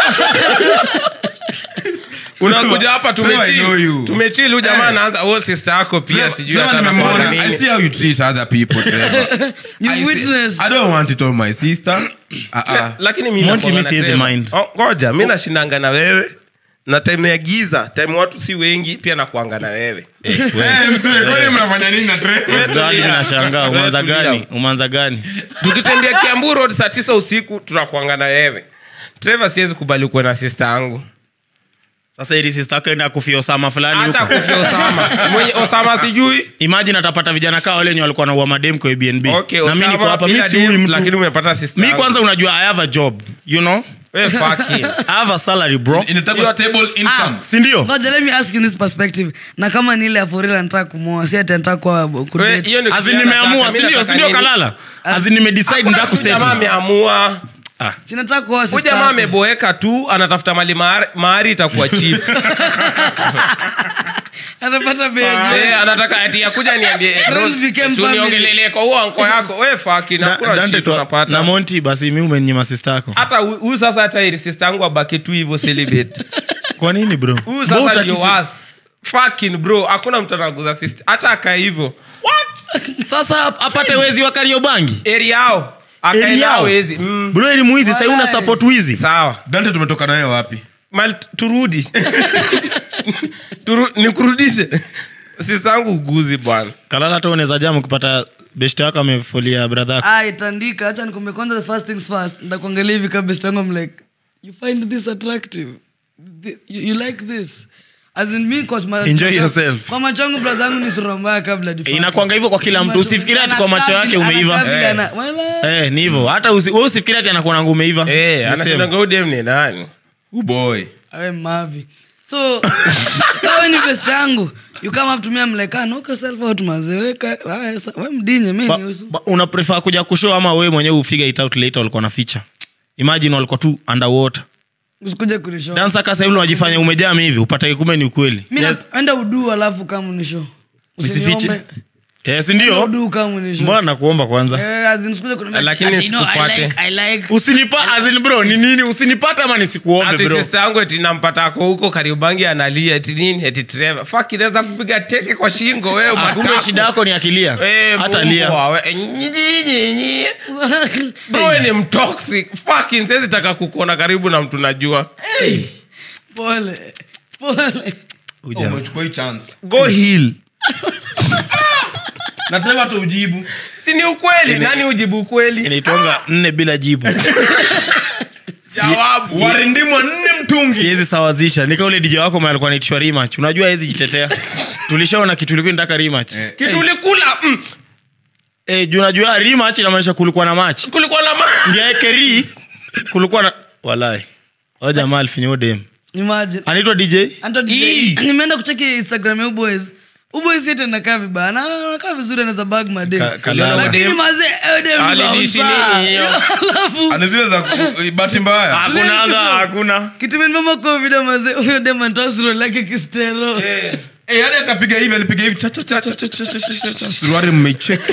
unakuja hapa Trevor, I know you. tumechili huyu jamaa anaanza o sister yako pia Trevor, sijui Trevor hata nimemwona. anakuanga I nini. see how you treat other people, Trevor. You I see- witness. I don't want it on my sister. Ah, ah. lakini mi Monty nakuanga misses na his Trevor. mind. Oh, ngoja mi nashindanga na wewe na time ya giza time watu si wengi pia nakuanga na wewe Eh, mzee, kwani mnafanya nini na Trevor? Zadi nashangaa Wewe umanza tulia. gani umanza gani tukitembea kiambu road saa tisa usiku tunakuanga na wewe trevor siwezi kubali kuwe na sister yangu sasa ili sister yako enda kufia osama fulani hata huko kufia osama mwenye osama sijui imagine atapata vijana kaa wale wenye walikuwa naua madem kwa Airbnb okay, na mi niko Osama, hapa mi bila si huyu dem, lakini mtu umepata sister mi yangu. kwanza unajua i have a job you know Wewe fuck him. i have a salary bro Inatakwa stable income. sindio ngoja let me ask in this perspective na kama ni ile ya forila nataka kumoa si ati nataka kuwa Wewe, kudate. hiyo ni azi kupeana nimeamua taka, mi sindio nataka sindio nini? kalala azi nimedecide Hakuna nda tu jamaa kusettle ameamua Si nataka kuoa huyu sister jamaa yako. ameboeka tu anatafuta mali mahari- mahari itakuwa chip anapata begi Eh, anataka ati akuja niambie eh, Friends Rose, became si family. uniongelele kwa huo anko yako we faki na kuna Dante shit tu- unapata na monti basi mi umenyima sister yako hata hu- huyu sasa hata ili sister yangu abaki tu hivyo celibate kwa nini bro huyu Bro, sasa utaki ndio si- was fucking bro hakuna mtu anaguza sister acha akae hivyo sasa apate wezi wa kariobangi eri yao Eli akae yao. nao wezi mm, bro ili muizi sai una Walai. support wizi sawa dante tumetoka naye wapi Mal, turudi Turu, nikurudishe sister yangu uguzi bwana kalala hata unaweza jamu kupata best yako amefolia brother yako ah itandika acha nikwambie kwanza the first things first ndakuangalia hivi kabisa yangu I'm like you find this attractive Thi- you, you like this As in me, 'cause ma- Enjoy macho- yourself. kwa macho yangu brother yangu ni sura mbaya kabla difaki. inakwanga hivyo kwa kila mtu usifikiria ati kwa macho yake umeiva Anakaa vile Eh. ana- wala- eh, ni hivyo hata usi, we usifikiria ati anakuwa nangu umeiva Eh, Ni same. anashindanga udem ni nani uboy awe mavi so kawe ni best yangu you come up to me I'm like ah knock yourself out mazeweka we mdinye mi Ba- niusu ba- una prefer kuja kushow ama wewe mwenyewe ufigure it out later walikuwa na feature imagine walikuwa tu underwater usikuje kunishow dansa kasa hivi unajifanya umejaa hivi upate kumbe ni ukweli mi naenda udu alafu kama unishow Usifiche. yes Enda ndio udu kama unishow mbona nakuomba kwanza Eh, as in usikuje kuniambia, Lakini ati, no, I sikupate. like- I like- usinipa azin bro ni nini usinipata ama nisikuombe ati bro sister yangu eti nampata ako huko karibangi analia eti nini eti treva fak inaweza kupiga teke kwa shingo wewe Ah, kumbe matako. shida yako ni akilia Eh, hata Mungu lia wawe. Eh, nyi- nyi- nyi. bro we ni mtoxic fucking siwezi taka kukuona karibu na mtu najua pole pole Uja. umechukua hii chance go heal na tena hata ujibu si ni ukweli nani ujibu ukweli inaitwanga nne bila jibu jawabu warindimwa nne mtungi siwezi sawazisha nika ule dj wako mwenye alikuwa naitishwa rematch unajua hezi jitetea tulishaona kitu ilikuwa nitaka rematch Eh. kitu ulikula mm, eh, juu unajua rematch inamaanisha kulikuwa na match kulikuwa na ma ndia ekeri kulikuwa na walai o jamaa alifinya udem imagine anaitwa dj Anto DJ, nimeenda kucheki instagram ya uboys uboys yetu anakaa vibaya na anakaa vizuri anaweza bag madem Ka- kalala. lakini mazee eh, dem ni Alinishi bouncer. nini hiyo? alafu ana zile za ku- bahati mbaya hakunanga hakuna kitu imenimama kwa video mazee huyo dem anatoa suruali lake kistero Eh, hadi akapiga hivi alipiga hivi cha, cha, cha, cha, cha, cha, cha, cha, cha. suruari mmeicheki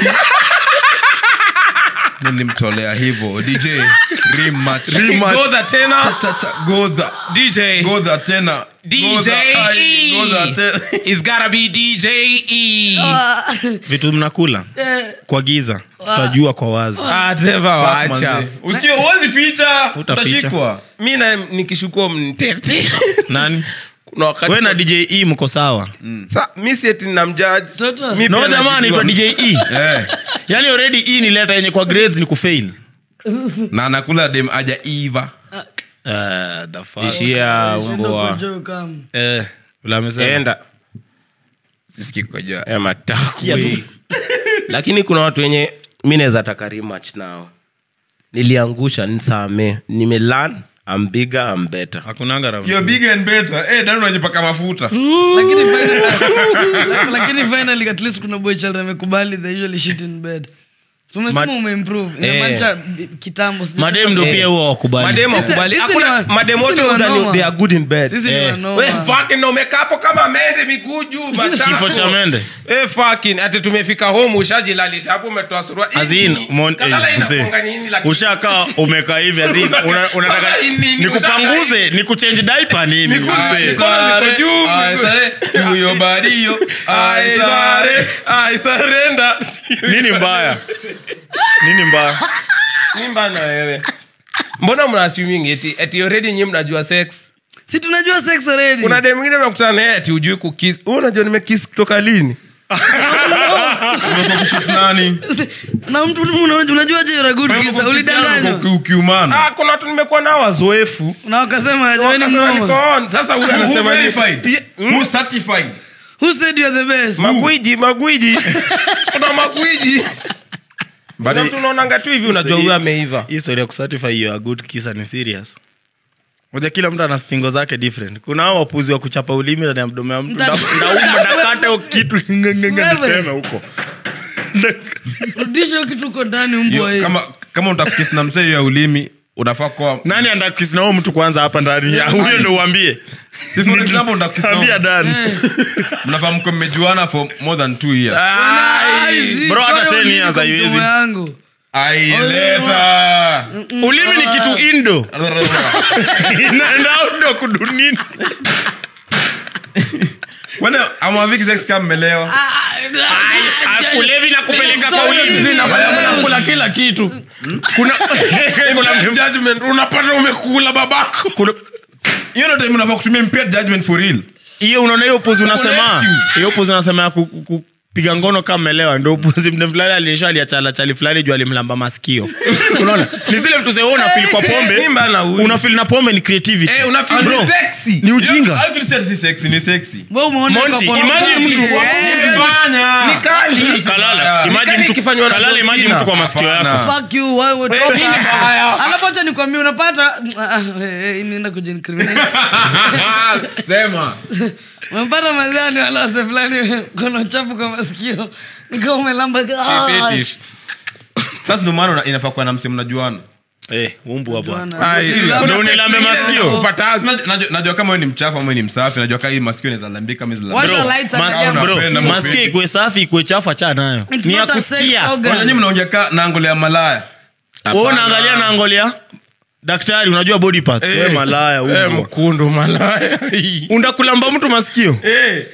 nilimtolea hivyo dj rematch. Godha tena Cha, cha, cha, godha dj godha tena DJ Godha, ai, E. godha tena It's gotta be DJ E. vitu mnakula kwa giza tutajua kwa wazi Ah, Trevor, wacha. Manze. usikie uwezi ficha Utaficha. utashikwa mi na nikishukua mtete nani kuna wakati we na dj e mko sawa Sa, mi sieti namjaji Toto. Mi no pia jamaa najijua. anaitwa dj e Eh, yani already e ni leta yenye kwa grades ni kufail na anakula dem aja iva Ah, the fuck. ishia Shindo umboa kujoe kama. Eh, vile amesema. enda sisikikoja Eh, matakwi. lakini kuna watu wenye mi naweza taka rematch nao niliangusha nsame nimelan am bigger am better hakunanga round You're two. bigger and better. Eh, Dani unajipaka mafuta lakini finally- lakini finally at least kuna boy child amekubali they usually shit in bed So umesema Ma- umeimprove inamaanisha bi- kitambo sijui madem kama- ndo Eh. pia huwa wakubali mademo Sisi- wakubali sisi Hakuna- ni wa- mademo sisi wote ni udhani wanoma. they are good in bed sisi ni Eh. wanoma. We fucking na umekaa hapo kama mende miguu juu matako. Kifo cha mende. Eh, fucking ati tumefika home ushajilalisha hapo umetoa surua Azin, umon- eh, mzee. ushakaa umekaa hivi azin una- unataka Sasa nini? nikupanguze nikuchange diaper nini Miguu- mzee? Mikono ziko juu, Ai, miguu- sare, to your body, yo. Ai, sare. I surrender. nini mbaya nini mbaya Mimba na wewe mbona mna assuming eti eti already nyinyi mnajua sex si tunajua sex already kuna dem mwingine mekutana naye ati ujui kukiss wewe unajua nimekiss kutoka lini Kiss nani? na mtu una- unajua je you're a good kisser ulidanganywa Uki- ukiumana. ah kuna watu nimekuwa nao wazoefu na wakasema wewe ni Wakasema niko mnoma on. sasa huyu Who anasema ni- verified? Ye- mm, Who certified? who said you're the best magwiji magwiji kuna magwiji Kuna mtu unaonanga tu hivi unajua huyu ameiva hii story ya kucertify you a good kisser ni serious moja kila mtu ana stingo zake different kuna hao wapuzi wa kuchapa ulimi ndani ya mdomo ya mtu Mta- Nda- ndauma ndakata hiyo kitu ngengenge Wewe. niteme huko rudisha hiyo kitu uko ndani Yo, mbwa hii kama kama utakukis na msee ya ulimi unafaa kuwa nani andakisi na huyo mtu kwanza hapa ndani ya huyo ndo uambie si for example utakukis ambia na dani mnafaa mko mmejuana for more than two years Aizi, Bro, hata toa hiyo 10 ulimi years kwa haiwezi. mdomo yangu aileta ulimi ni kitu indo inaenda outdoor kudunini wene amwaviki sex kama mmelewa ulevi na kupeleka kwa ulimi kula kila kitu kuna kuna judgment unapata umekula babako kuna hiyo ndo time unafaa kutumia impaired judgment for real hiyo unaona hiyo puzi unasema excuse. hiyo puzi unasema ya ku- ku- piga ngono kama melewa ndo upuzi mde fulani alinisha aliachala chali fulani juu alimlamba masikio unaona ni zile vitu zewe unafil kwa pombe Mimba na huyu. unafil na pombe ni creativity Eh, unafeel Bro, ni sexy. ni ujinga Hiyo- hiyo kitu si sexy, ni sexy. Wewe umeona Monty, kwa imagine pornography, mtu- eh. Ni kali. kalala Ni imagine kali mtu ikifanywa na kalala imagine Dolphina. mtu kwa masikio Hapana. yako Fuck you, wewe Wewe toka ni hapa. mbaya. Alafu acha nikwambie unapata ah, eh, eh, nienda kujincriminate. Sema. Umepata mazani wala wase fulani kono chafu kwa masikio. Nikiwa umelamba ah, Fetish. sasa ndio maana una- inafaa kuwa na msemo najuana eh umbu hapa bwana. Ai, Usilamba Ndio unilambe masikio. masikio. Upatazi. Najua- najua- najua kama wewe ni mchafu ama wewe ni msafi najua kama hii masikio inaweza lambika ama inaweza Washa lambika. lights Mas- again. Unapenda, bro, unapenda. masikio ikuwe safi ikuwe chafu acha nayo It's ni ya not a sex kusikia organ. Kwanza nyinyi mnaongea ka na angole ya malaya wewe unaangalia na angolia daktari unajua body parts wewe malaya Eh, umbwa. mkundu malaya undakulamba mtu masikio Eh,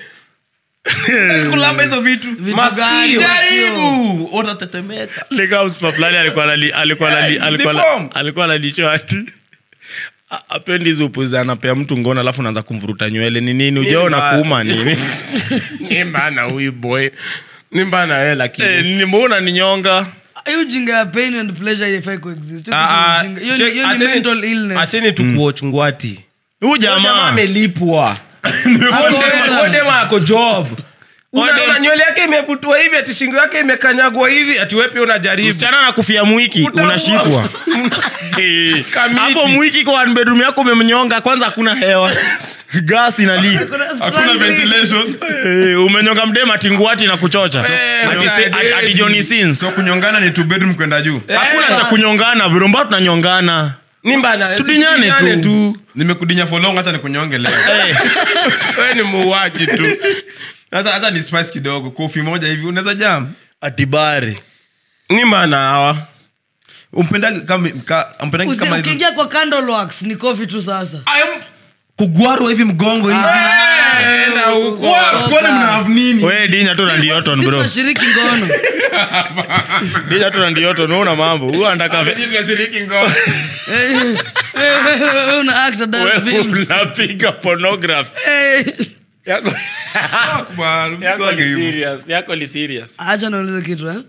kulamba hizo vitu Vitu Masikio. gani masikio? jaribu utatetemeka Lika msipa fulani alikuwa anali- alikuwa anali- alikuwa ana- Deform. alikuwa analishow ati a- apendi hizo upuzi anapea mtu ngono alafu naanza kumvuruta nywele ni nini ujaona mbaya. kuuma nini ni mbana huyu boy ni mbana wewe Eh, lakini nimeona ni nyonga hiyo ujinga ya pain and pleasure haifai kuexist. Hiyo Ah, kitu ujinga. Hiyo ni- check- hiyo ni acheni- mental illness. acheni tukuoch ngwati huyu Huyo jamaa jamaa amelipwa Ako hera. odema ako job Una- Ode- una nywele yake imevutwa hivi ati shingo yake imekanyagwa hivi ati wewe pia unajaribu msichana na kufia mwiki Utaua. unashikwa Eh, Kamiti. hapo mwiki kwa one bedroom yako umemnyonga kwanza hakuna hewa gas inali Kuna hakuna struggling. ventilation Eh, umenyonga mdema tinguati na kuchocha Eh, Ati se- mtadedi. ati- ati Johnny Sins. so kunyongana ni two bedroom kwenda juu hakuna cha kunyongana bro mbao tunanyongana ni mbana Tudinyane tudinyane tu. nimekudinya for long hata nikunyonge leo Eh, wewe ni muuaji tu hata hata ni spice kidogo kofi moja hivi unaweza jam atibari ni mbana hawa umpendagi kama ka- umpendagi Usi- kama hizo ukiingia kwa candle wax ni kofi tu sasa I am kugwarwa hivi mgongo hivi enda huko What? kwani mna have nini we dinya tu randioton Si bro tunashiriki ngono dinya tu randioton una mambo huyu anataka ve- tunashiriki ngono Eh, eh, eh, eh, una act adult wewe films. unapiga pornography Eh, yako Bwana, yako msikuage ni hivyo. serious yako ni serious acha naulize kitu eh?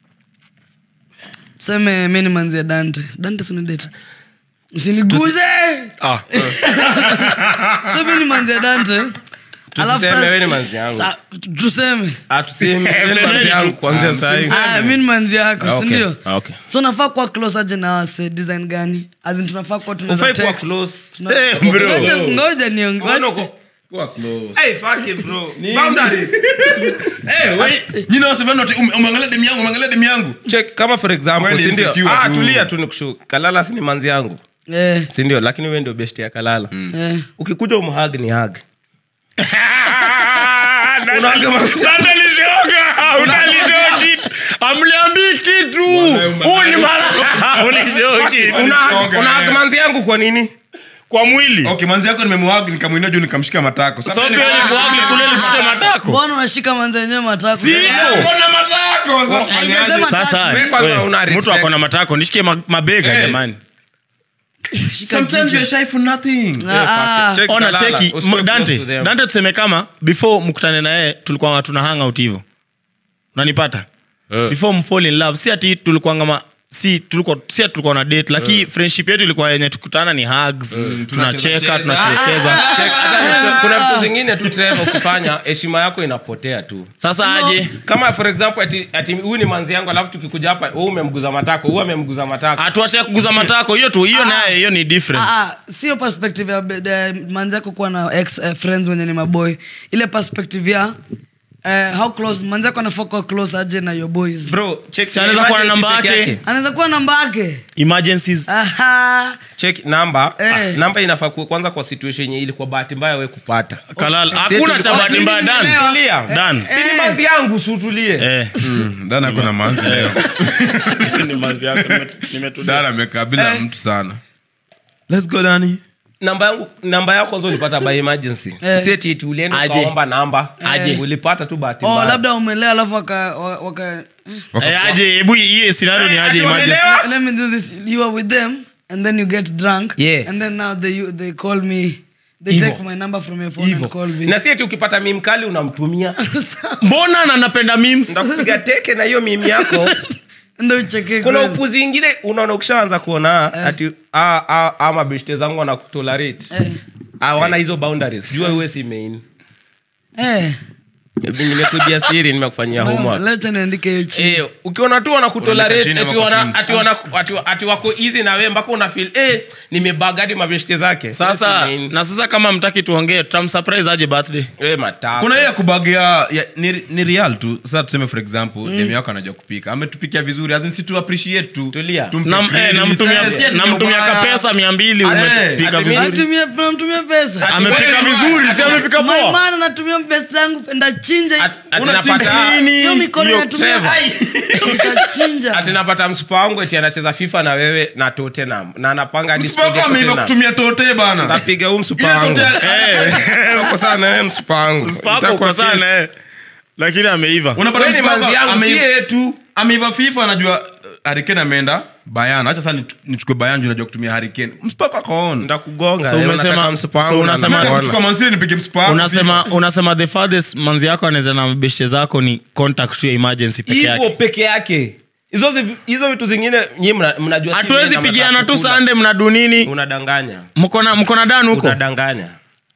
tuseme mi ni manzia dante dante sinidete usiniguze ah so mi ni manzia dante Alafu tuseme sa- wewe ni manzi yangu sa- tuseme Ah, tuseme wewe ni Semeni manzi tu. yangu kuanzia saa hii Ah, mi ni manzi yako Ah, okay. sindio Ah, okay. so nafaa kuwa close aje na wase design gani azin tunafaa kuwa tunaweza Ufai kuwa text. close. Tuna- Eh, bro. Ngoja- ngoja niong- Mbona ngoja- uko- Kuwa close. Hey, fuck it, bro. Boundaries. Eh, we- nyinyi wasifanye ati ume- umeangalia demu yangu umeangalia demu yangu Check, kama for example Wewe ni sindio insecure ah, tu. tulia tu nikushu kalala si ni manzi yangu Eh, sindio lakini we ndio besti ya kalala eh. ukikuja umhag ni hag amliambii kitu huu ni mara ulishow kitu unahag manzi yangu kwa nini kwa mwili okay manzi yako nimemwag nikamwinua juu nikamshika matako Sasa so mimi pia nika- ni kuagli kule likushike matako mbona unashika manzi yenyewe matako Siko. Kuna matako sasa Haijasema fanyaje? sasa touch. Wewe kwanza we, una mtu respect. ako na matako nishike ma- mabega Eh. jamani sometimes you're shy for nothing Ah, ah. Check ona kalala, cheki usikuwe m- close dante to them. dante tuseme kama before mkutane na yeye tulikuwa tuna hang out hivyo unanipata before mfall in love si ati tulikuwa ngama si tulikuwa si ati tulikuwa na date lakini friendship yetu ilikuwa yenye tukutana ni hugs tunacheka Tunacheza. tunacheza Check, hata kuna vitu zingine tu Trevor, ukifanya heshima yako inapotea tu sasa aje kama for example ati ati huyu ni manzi yangu alafu tukikuja hapa wewe umemguza matako huyu amemguza matako atuache kuguza matako hiyo tu hiyo naye hiyo ni different Ah, ah, sio perspective ya be- de- manzi yako kuwa na ex eh, friends wenye ni maboy ile perspective ya eh, how close manzi yako anafaa kuwa close aje na your boys bro check Si anaweza kuwa na namba emergency peke yake. anaweza kuwa namba yake emergencies Aha. check namba Eh. ah, namba inafaa kuwa kwanza kwa situation yenye ilikuwa bahati mbaya we kupata kalala Sisi hakuna cha tulikuwa- bahati mbaya dan Tulia. dan si ni manzi yangu sutulie eh dana ako manzi leo ni manzi yako nime- nimetulia dana amekabila mtu sana let's go dani namba yangu namba yako kwanza ulipata by emergency Eh. si eti eti ulienda Aje. ukaomba namba Aje. ulipata tu bahati oh, mbaya labda umelea alafu waka, wa- waka Eh, aje hebu hiyo scenario ni aje ati emergency wameelewa? let me do this you are with them and then you get drunk Yeah. and then now they, you, they call me they Hivo. take my number from your phone Hivo. and call me na si eti ukipata mimkali unamtumia mbona na napenda memes ndakupiga teke na hiyo mimi yako ndo ucheke kuna kweli. upuzi ingine unaona ukishaanza kuona ati ah, ah, ah, mabeshte zangu wanakutolerate Eh. hawana hizo boundaries jua uwe si main Eh, nimekujia siri nimekufanyia homework lecha niandike hiyo chini Eh, ukiona tu wanakutolerate Unaandika chini ati ama kwa wana- simu? ati wana- ati- ati wako easy na wewe mpaka una feel eh nimebagadi mabeshte zake sasa Wewe si main. na sasa kama mtaki tuongee tutamsurprise aje birthday wewe matako kuna hiyo ya kubagia ya, ni, ni real tu sasa tuseme for example mm. demu yako anajua kupika ametupikia vizuri as in si tu appreciate tu Tulia. Tumpe Na- eh, credit. namtumia Eh, si ati namtumia ubaya. kapesa mia mbili Eh, umepika ati- vizuri Natumia- namtumia pesa amepika vizuri si amepika My poa man anatumia pesa yangu penda chinja Ati- ati Unachinja napata- nini? hiyo mikono Hiyo natumia Trevor. utachinja ati napata msupa wangu eti anacheza fifa na wewe na tottenham na anapanga hadi Msipa siku ya wako ameiva Tottenham. kutumia tote bana napiga huu msupa Ile wangu tote- uko sana wewe msupa wangu pako Itakuwa kwa kesi. sana eh. lakini ameiva unapata Wewe ni msipa wako manzi yangu, ameiva- si yeye tu. ameiva fifa anajua harikeni ameenda bayana hacha sasa nichu- nichukue bayana juu najua kutumia harikeni msipako akaona ndakugonga So wewe umesema- unataka msupa so wangu na unasema- nakuona. kuchukua mansiri nipige msipako unasema unasema the farthest manzi yako anaweza na beshe zako ni contact tu ya emergency peke hivyo yake peke yake hizo zi- hizo vitu zingine nyinyi mna- mnajua si hatuwezi mimi na pigiana tu mnataka kukula. sande mnadu nini unadanganya mkona mkona dan huko unadanganya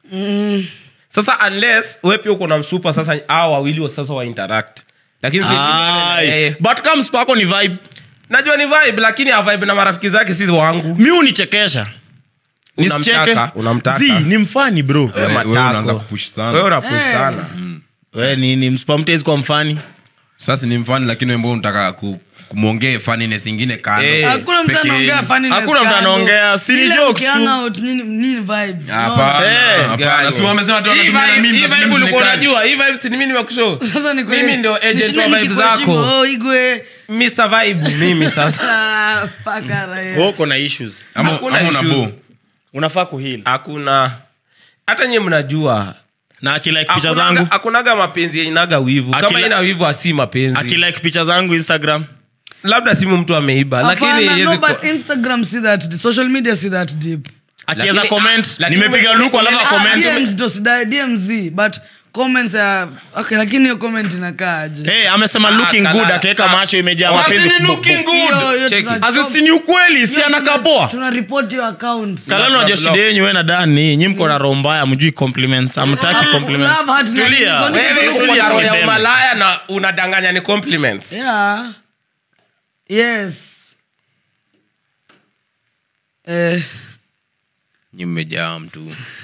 sasa unless wewe pia uko na msupa sasa hao wawili wa sasa wa interact lakini sisi Ai, eh, but kama spako ni vibe najua ni vibe lakini a vibe na marafiki zake sisi wangu mi unichekesha nisicheke Unamtaka, unamtaka. Zi, ni mfani bro Wewe- wewe matako. unaanza kupush sana. wewe unapush sana we nini mspamtezi kwa mfani sasa ni mfani lakini wembo unataka ku, kumwongee funniness ingine kando Eh. hakuna mtu Peke anaongea yenu. funniness Hakuna mtu kando. anaongea, si Ile jokes tu. mkihang out, nini- nini vibes, Hapana, Eh, hapana. Si wamesema tu Hii wanatumia na vibe- memes, hii ati vibe memes ni ulikuwa kali. unajua hii vibe si ni mimi nimekushow Sasa ni kweli. mimi ndio agent Nishinde wa vibe nikikuheshimu, zako oh, igwe Mr vibe mimi sasa Ah, fakara, yeah. uko na issues Ama- Hakuna ama una issues. bo. unafaa kuhil hakuna hata nyie mnajua na akilike picha Hakunaga- zangu hakunaga mapenzi inaga wivu kama Akila- ina wivu asi mapenzi akilike picha zangu instagram labda simu mtu ameiba lakini Hapana, haiwezi no, kuwa- but instagram see that social media see that deep akiweza Lakini- comment lakini- nimepiga luku alafu Ah, comment DMs ndo sidai- DMZ, but comments ya okay lakini hiyo comment inakaaje hey, amesema looking Ah, good kala- akaweka sa- macho imejaa Wasi mapenzi ni looking good. Hiyo- hiyo Check tuna- it. Asi si ni ukweli si anakaa poa tuna report your account kalani unajua shida yenyu we na dani nyi mko na roho mbaya mjui compliments amtaki compliments Love heart na tulia nini, so Wewe Tulia, uko tulia na roho ya tuliseme. umalaya na unadanganya ni compliments yeah yes eh Nyi mmejaa mtu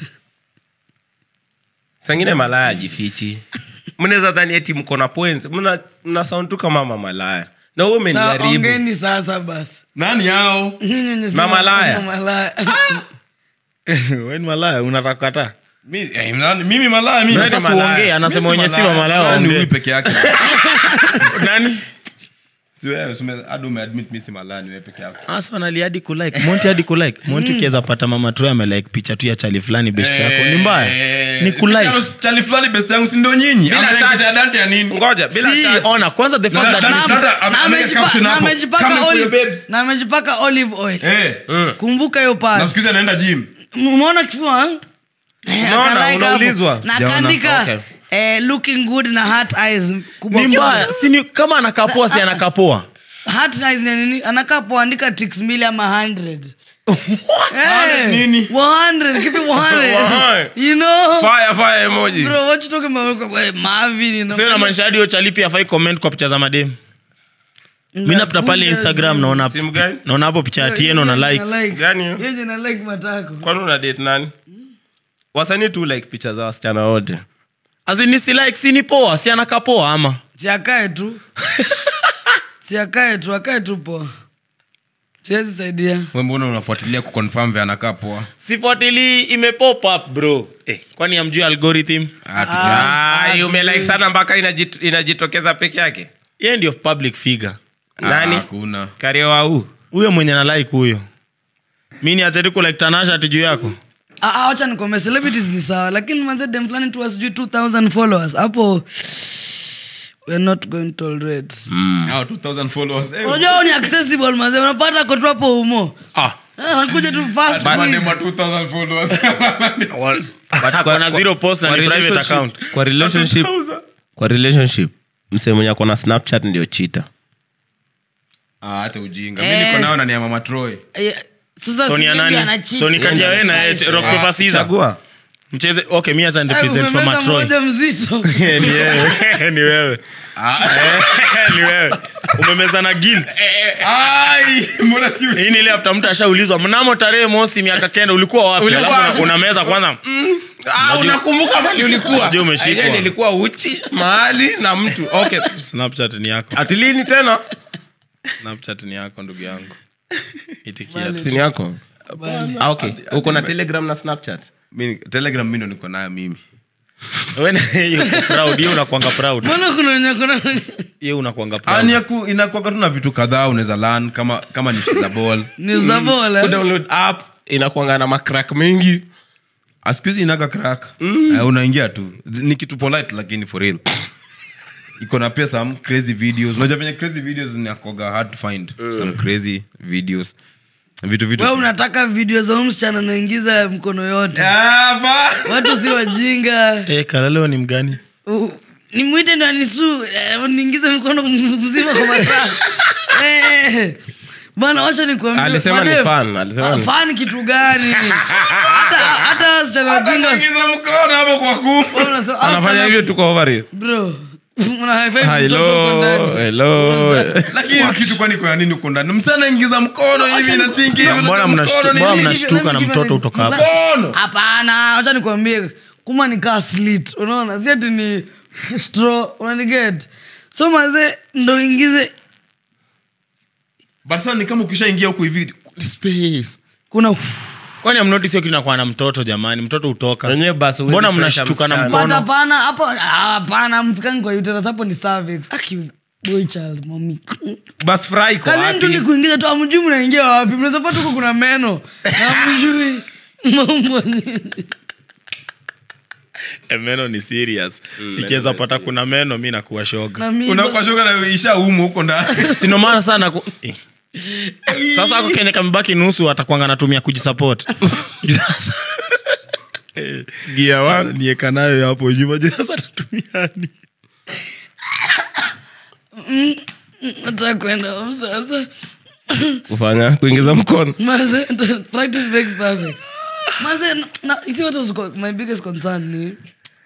sangine malaya ajifichi mnaweza dhani eti mko na points mna, mna sound tu kama mama malaya na wewe Sawa, umeniharibu ongeni sasa basi nani yao Nyinyi wenye si Mama Laya. Mama Laya. we ni malaya unataka kukataa Mi- eh, nani- mimi malaya mimi. Wewe ni sasa malaya. uongee anasema Mimi si wenye si malaya. wa malaya Malaya ni waongee. huyu peke yake nani Si wewe, si ume- hadi umeadmit mi si malaya ni wewe peke yako asa wanali hadi kulike monti hadi kulike monti ukiweza pata mama troy amelike picha tu ya chali fulani best yako ni mbaya Eh, ni kulike chali fulani best yangu si ndio nyinyi Bila Amelike shati. picha ya Dante ya nini ngoja bila si shati. ona kwanza the fact Na- that na- it's- sasa, ame- Na ameweka amejipa- caption na hapo. amejipaka Coming for you, olive- babes. na amejipaka olive oil Eh, kumbuka hiyo na pas siku hizi anaenda gym umeona kifua eh? Eh, Unaona, akalaika hapo. unaulizwa? na Sijaona. akaandika Okay. eh, looking good na heart eyes kubwa ni mbaya si ni kama anakapoa si anakapoa heart eyes ni nini anakaa poandika tix mbili ama 100 Eh, nini? 100 keep it 100 100. you know fire fire emoji bro what you talking about Eh, Marvin you know. sio namaanisha hadi hiyo chali pia afai comment kwa picha za madem mi napita pale Bundes, instagram naona simu gani naona hapo picha ya hiyo tieno na yenye like na like. Gani hiyo? Hiyo yenye na like matako kwani una date nani wasanii tu like picha za wasichana wote azini si like si ni poa si anakapoa ama siakae tu siakae tu akae tu poa siwezi saidia we mbona unafuatilia kuconfirm vya anakaa poa sifuatili imepop up bro eh, kwani amjui algorithm Ah, tu- Ah, umelike sana mpaka inajit- inajitokeza peke yake ye ndio public figure nani hakuna karioa huu huyo mwenye na like huyo mi ni ateti kulike tanasha ati juu yako Ah, ah, wacha nikome celebrities ni sawa lakini manze dem fulani tu wasijui 2000 followers hapo we're not going to tolerate Hao 2000 followers eh, unajua hao ni accessible manze unapata kotu hapo umo ah, anakuja tu fast quick. Madema 2000 followers. Ako na zero post na Kwa ni private relationship- account kwa relationship kwa relationship msee mwenye ako na snapchat ndio chita Ah, hata ujinga Eh. mi niko nao na ni ya mama troy Eh, sasa so si ni ya yeye ndiye nani anacheat. so ni kati ya wewe na Yeye yeye, ndiye rock anacheat. paper scissors chagua mcheze okay mimi acha Eh, represent umemeza mama Troy mmoja mzito ni wewe ni wewe Eh, ni wewe umemeza na guilt Ai, mbona si hii ni ile after mtu ashaulizwa mnamo tarehe mosi miaka kenda ulikuwa wapi Ulikuwa alafu wapi? una- unameza kwanza Ah, unakumbuka mali ulikuwa Unajua umeshikwa. Aije nilikuwa uchi mahali na mtu okay snapchat ni yako atilini tena snapchat ni yako ndugu yangu itikia Bali. sini yako ah, okay uko na telegram na snapchat Mi- telegram mi ndo niko nayo mimi wewe na- hiyo uko proud hiyo unakuanga proud mbona kuna wenye kuna hiyo unakuanga Ah, ni proud ya ku- inakuwaga tu na vitu kadhaa unaweza lan kama kama ni za ball ni za bola kudownload app inakuanga na macrack mengi Ah, siku hizi inaga crack Eh, unaingia tu Z- ni kitu polite lakini for real iko na pia some crazy videos unajua venye crazy videos zinakoga hard to find some crazy videos vitu vitu we unataka video za huyu msichana naingiza mkono yote Ah, ba- watu si wajinga eh kalaleo ni mgani U- nimwite ndo anisu eh, niingize mkono mzima kwa mataa Eh, bana wacha nikuambie, Alisema ni madem, fan, alisema ah, ni- fan kitu gani hata hata wasichana wajinga Anaingiza mkono hapo kwa kumu wewe unasema, ah, anafanya wasichana- hivyo tuko over it. bro una high five mtoto huko hello ndani. hello lakini hiyo kitu kwani kuna nini uko ndani msana ingiza mkono hivi Acha na ni- sinki hivi Mbona unajua mnashtu- mkono ni mbona nini? mnashtuka na mtoto utoka hapa Mkono. hapana wacha nikwambie kuma nikaa slit unaona si ati ni straw unaniget so maze ndo ingize But sasa ni kama ukishaingia huku hivi space kuna kwani amnotisi hiyo kitu inakuwa na mtoto jamani mtoto utoka Wenyewe basi huwezi mbona fresha mnashtuka na msichana. mkono But hapana hapo ah, hapana mfikani kwa uterus hapo ni cervix aki boy child mami bas fry kwa kazi tu ni wapi kuingiza tu amjui mnaingia wapi mnaweza pata huko kuna meno na mjui mambo ni- Eh, meno ni serious ikiweza pata kuna meno mi nakuwa shoga na mimi unakwashoka na isha umu huko ndani sinomana sana ku... eh. sasa ako kenye kamebaki nusu atakwanga natumia kujisupport gia wangu nieka nayo hapo nyuma juu sasa natumiani nataka kwenda home sasa kufanya kuingiza mkono Maze, practice makes perfect. Maze, na- na- you see what was co- my biggest concern ni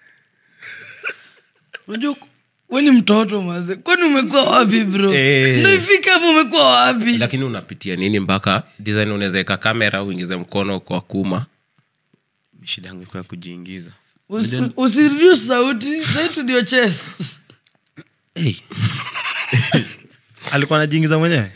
unajua we ni mtoto maze kwani umekuwa wapi bro Eh. ndo ifike hapo umekuwa wapi lakini unapitia nini mpaka design unaweza weka kamera uingize mkono kwa kuma shida yangu ilikuwa kujiingiza Usi- usireduce sauti say it with your chest hey. alikuwa anajiingiza mwenyewe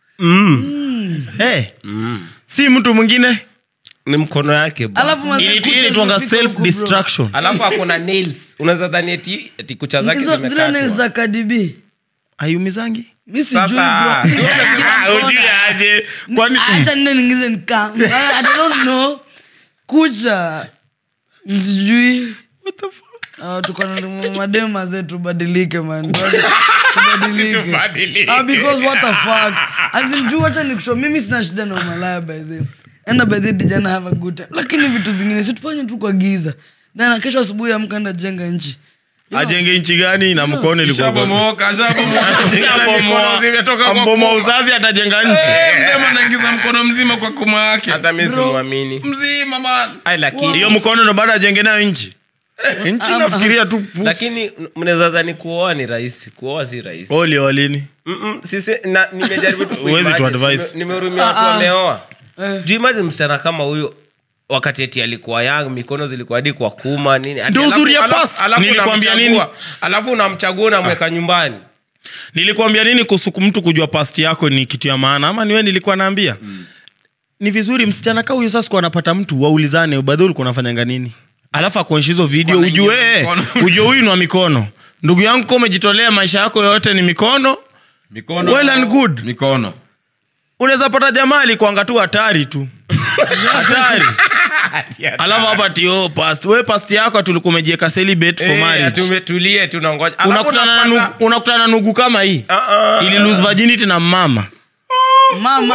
hey. si mtu mwingine ni mkono yake bro. alafu maze Ili- kucha ili tuanga zimefika self huku, bro. destruction alafu akona nails unaweza dhani eti, eti kucha zake Hizo- zile nails zimekatwa za kadibi aiumizangi mi sijui Sasa, bro. si wewe Ujui aje kwani acha nne ningize nika I don't know kucha sijui Ah, tuko na madema zetu badilike man tubadilike Ah, because what the fuck as in juu acha nikusho mimi sina shida na umalaya by the way. enda by the way, dijana have a good time lakini vitu zingine si tufanye tu kwa giza then kesho asubuhi amka enda jenga nchi ajenge nchi gani na mkono ilikuwa kwa- shabomoka shabomoka Shabomoa. zimetoka kwa Mbomo uzazi atajenga nchi mdema anaingiza mkono mzima kwa kuma yake hata mi simwamini mzima man Ai, lakini hiyo mkono ndo bado ajenge nayo nchi nchi nafikiria tu pusi. lakini mnaweza dhani kuoa ni rahisi kuoa si rahisi oli walini Mm-mm, sisi- na- nimejaribu tu Huwezi tu kuimagine. advise. Nime- nimehurumia watu wameoa juu imagine msichana kama huyo wakati eti alikuwa young mikono zilikuwa hadi kwa kuma nini Ati Ndio alafu- uzuri ya alafu- past. alafu Nilikwambia unamchagua- nini? alafu unamchagua unamweka nyumbani nilikwambia nini kuhusu mtu kujua past yako ni kitu ya maana ama niwe nilikuwa naambia ni vizuri msichana kaa huyo sasa kuwa anapata mtu waulizane badhi ulikuwa unafanyanga nini alafu akuonyesha hizo video Wanaingiza ujue eh, mkono. ujue huyu ni wa mikono ndugu yangu ka umejitolea maisha yako yote ni mikono mikono well and good mikono unaweza pata jamaa alikuanga tu hatari tu hatari alafu hapa tio past we past yako tulikuwa umejieka celibate for Eh, marriage tumetulie tunangoja Alafu unakutana na unapata- nugu, unakutana na nugu kama hii Ah, ah. ili lose virginity na mama mama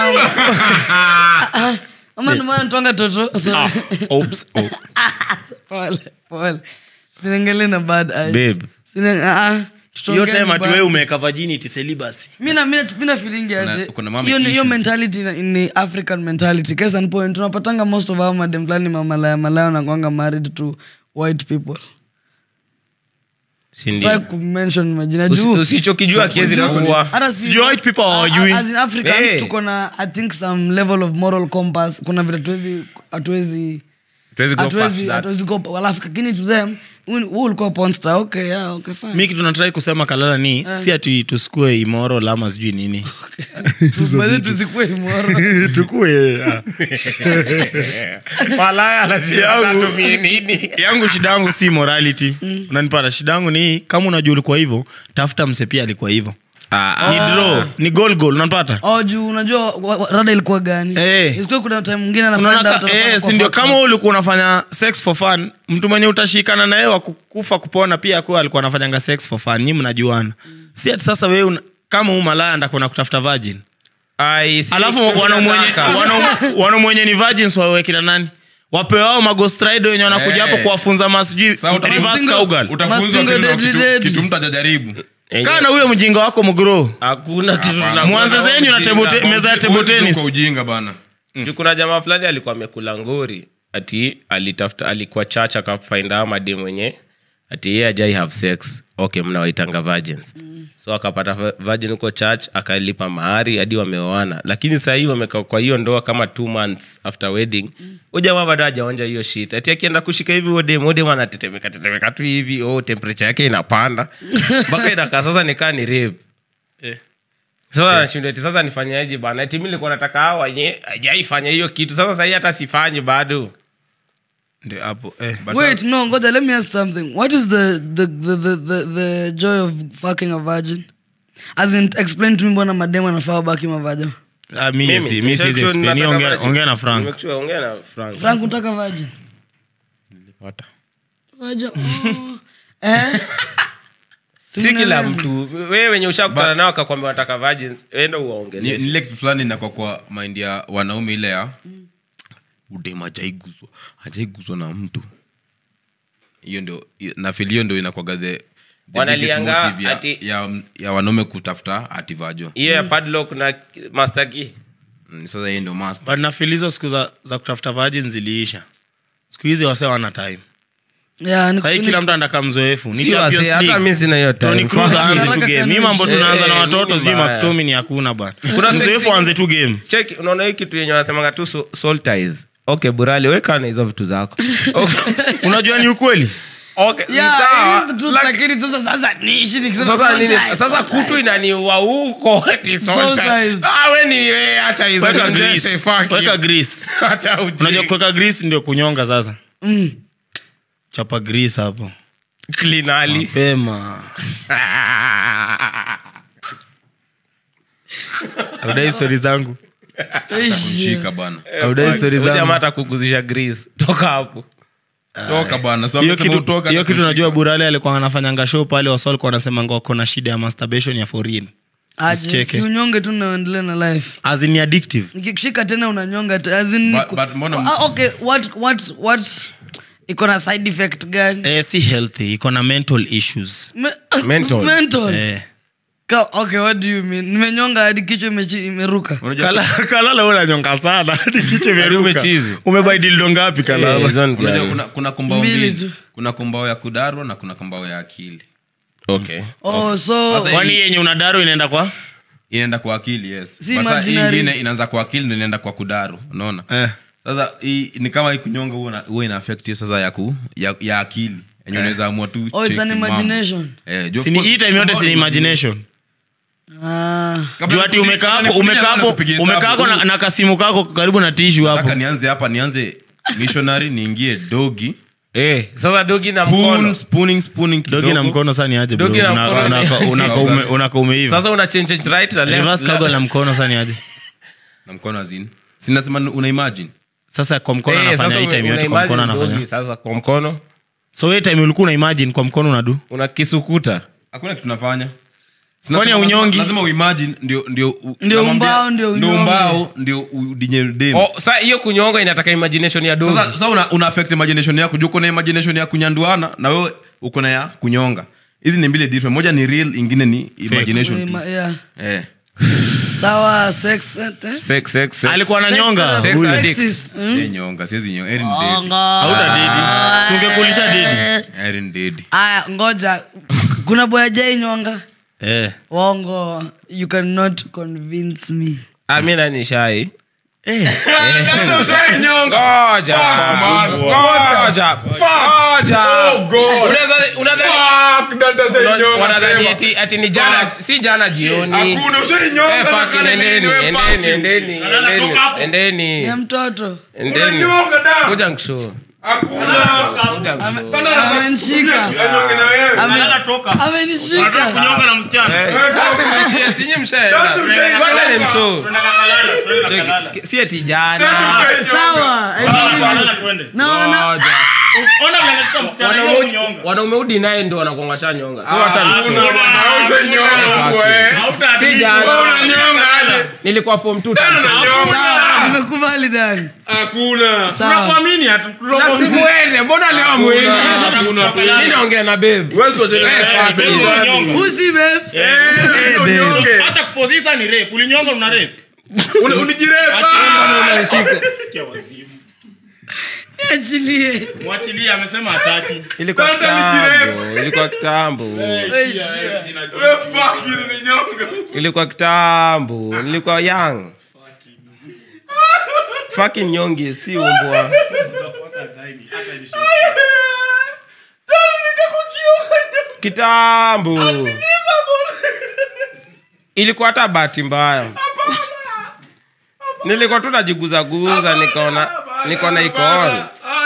ama ndomana twanga toto Sorry. Oops. Oh. pole pole sinengele na bad eye Babe. Sine- ah, ah, hiyo tutongeeni time ati bad. wewe umeweka virginity celibacy mina mina mina feeling aje kuna mama hiyo ni- hiyo issues. mentality ni- ni african mentality case and point tunapatanga most of our madem fulani mamalaya malaya nakwanga married to white people Si ndio? sitaki kumention majina Usi- juu usichokijua kiwezi kuwa hata si- Sijui white people hawajui. A- as in Africans Hey. tuko na i think some level of moral compass kuna vile hatuwezi hatuwezi Tuwezi go past hatuwezi that. hatuwezi go alafu lakini to them wewe ulikuwa porn star okay yeah okay fine mi kitu natrai kusema kalala ni si ati tusikue imoro lama sijui nini Basi tusikue immoral. tukue Malaya anashindwa Yangu. atumie nini? yangu shida yangu si morality unanipata shida yangu ni kama unajua ulikuwa hivyo tafuta mse pia alikuwa hivyo ni draw ni goal goal unanipata oh juu unajua wa- wa- rada ilikuwa gani Eh. Isikuwe kuna time mwingine Unaona anafind ka- out anafanya eh, kwa si ndio factory. kama wewe ulikuwa unafanya sex for fun mtu mwenye utashikana naye wa kufa kupona pia akuwa alikuwa anafanyanga sex for fun nyi mnajuana si ati sasa wewe una- kama huu malaya ndakona kutafuta virgin Ai, si- alafu si- wanamwenye nataka. wana- wanamwenye ni virgins wawe kina nani wapewao magostrido wenye wanakuja Eh. hapo kuwafunza masijui Sasa uta- reverse Mastingo- cowgirl. utafunzwa Mastingo kitu, deadly kitu, deadly. kitu mtu ajajaribu Enye- kaa na huyo mjinga wako mgro hakuna kitu tunakuwa mwanze na zenyu na ujinga. table te- meza ya table Huwezi tennis kwa ujinga bana Juu kuna jamaa fulani alikuwa amekula ngori ati alitafuta alikuwa church akafind out madem mwenye ati yeye ajai have sex okay mnawaitanga virgins so akapata va- virgin huko church akalipa mahari hadi wameoana lakini saa hii wamekaa kwa hiyo ndoa kama two months after wedding mm. jamaa bado hajaonja hiyo shit ati akienda kushika hivi odem odem anatetemeka tetemeka tu hivi oh, temperature yake inapanda mpaka inakaa sasa nikaa ni rape sasa nashindwa eti sasa nifanyaje bana eti mi nilikuwa nataka hao wenye ajaifanya hiyo kitu sasa sahii hata sifanyi bado Ndio hapo eh. wait no ngoja let me ask something what is the the, the, the, the, the joy of fucking a virgin as in explain to me mbona mademu anafaa wabaki mavajo Ah, mi Mimi, si- mi siwezi sexual explain. Ni nataka ongea- virgin. ongea na frank Make sure ongea na Frank. frank unataka virgin Vajo, oh. eh? si kila Simueleze. mtu wewe wenye ushakutana nao akakwambia wataka virgins enda Ni- uwaongeleshe nile kitu fulani nakwa kwa mind ya wanaume ile ya udem ajaiguzwa ajaiguzwa na mtu hiyo ndio nafili hiyo ndio inakwaga the, the biggest Wanalianga motive ya, ati- ya, ya wanaume kutafuta ativajo hiyo ya padlock na master key mm, sasa hiyo ndio must but nafil hizo siku za, za kutafuta virgin ziliisha siku hizi wase wana time Yeah, ni- sahii ni- kila mtu andaka mzoefu ni Si Champions wase, hata League. mi sina hiyo time. Toni Kroos Fuck aanze you. tu game. Mi mambo Eh, tunaanza na eh, watoto mimi sijui mbaya. maktomi hakuna bana Kuna mzoefu sexy- aanze tu game cheki unaona hii kitu yenye wanasemanga tu so- soul ties okay burali weka na hizo vitu zako okay. unajua ni ukweli okay. Yeah, sawa. it is the truth, Laki- lakini sasa sasa niishi nikisema sasa soul nini ties, sasa soul kutu ties. inaniua huko ati soul Soul ties. ties. Ah, we ni we acha hizo weka nionyeshe, grease fuck you. weka grease Acha ujinga. unajua kuweka grease ndio kunyonga sasa Mm. chapa grease hapo Clean Ali. mapema audai stori zangu shika bana audai stori Huyu jamaa zangu atakuguzisha grease toka hapo toka bana so hiyo amesema kitu, utoka, hiyo kitu atakushika. najua burale alikuwa anafanyanga show pale wasa alikuwa anasemanga wako na shida ya masturbation ya foreign Aje, Usicheke. si unyonge tu naendelea na life as in ni addictive nikikushika tena unanyonga te- as in But- niku- but mbona- Ah, okay what what what iko na side effect gani eh, si healthy iko na mental issues Me- Mental. mental eh. Ka- okay what do you mean nimenyonga hadi kichwa imechi- imeruka Unajua- Kala- kalala unanyonga sana hadi kichwa Hadi imeruka. umechizi. umebai dildo ngapi Eh, kalala hizo ni unajua gani? kuna, kuna kumbao Mbili mbili tu. kuna kumbao ya kudarwa na kuna kumbao ya akili Okay. oh so Sasa kwani yenye unadaru inaenda kwa inaenda kwa akili yes Si Basa hii imaginary. ingine inaanza kwa akili ndo inaenda kwa kudaru unaona Eh. sasa hii ni kama hii kunyonga huwa ina- huwa ina affect hiyo sasa ya, ku, ya, ya akili enye unaweza amua tu Oh, it's cheki an mambo. imagination. Eh, juu of sini course, hii time yote kumbao sini ni imagination ah, Kabla juu ati nikupigie- umekaa hapo nikupigie umekaa na hapo nikupigie hesabu. umekaa hapo na, na kasimu kako karibu na tishu hapo nataka nianze hapa nianze missionary niingie dogi Eh, sasa dogi na Spoon, mkono spooning, spooning dogi na kidogo. mkono sani aje bro? Dogi na Una- mkono unaka- ni- unaka ume- unaka umeiva sasa una change change right na left reverse la- kago na mkono sani aje na mkono azini sinasema una imagine sasa kwa mkono Eh, anafanya sasa hii time una yote kwa mkono imagine anafanya dogi, sasa kwa mkono so hii time ulikuwa una imagine kwa mkono unadu una kisukuta hakuna kitu nafanya Sina Kwani sema unyongi? lazima- lazima uimagine ndio ndio u- Ndio namwambia- umbao, ndio ndio unyonge. umbao ndio udinye dem Oh, sa hiyo kunyonga inataka imagination ya dogo sasa sasa una, una affect imagination yako juu uko na imagination ya kunyanduana na wewe uko na ya kunyonga hizi ni mbili different moja ni real ingine ni imagination tu Ima- yeah. eh sawa sex eh? sex sex sex alikuwa na Sex nyonga Sex huyu. addict. Sexist, hmm? si nyonga siwezi nyonga Erin dead Ongo. hauta didi Si ungekulisha didi Erin dead aya ngoja kuna boya jai nyonga eh. wongo you cannot convince me ah mimi nani shai Eh. ngoja ngoja ngoja Unaweza- unaweza- wanadhani ati ati ni jana si jana jioni hakuna ushainyonga Eh, na fuck, kale endeni, nini, wewe endeni, fuck you. endeni, endeni, endeni, ya mtoto endeni. Unanyonga damu. Kuja nikushow. Hakuna. Kuja nikushow. Ame- amenishika Anyonge na wewe. Ame- amenishika kunyonga na msichana Eh, sasa mnashia, sinyi mshaenda. Wacha nimshow. Cheki, siki- si ati jana sawa I believe you. No, no. Ngoja. Wanaume- wanaume udi naye ndo wanakuangasha nyonga si wacha nimshow. si jana nilikuwa form two time. Sawa, nimekubali dani Hakuna. sawa Na simuende, mbona leo hamwendi? Mimi naongea na babe. Wewe sio jela. Eh, fuck it. usi babe Unyonge. hata kufosisa ni rape ulinyonga una rape Uni- unijirepa. achilie mwachilie amesema hataki ilikuwa Kwanza kitambo ilikuwa kitambo Wewe fuck you, uninyonga. ilikuwa kitambo nilikuwa young fucking nyonge si umbwa kitambo ilikuwa hata bahati mbaya nilikuwa tu najiguzaguza nikaona nikaona iko on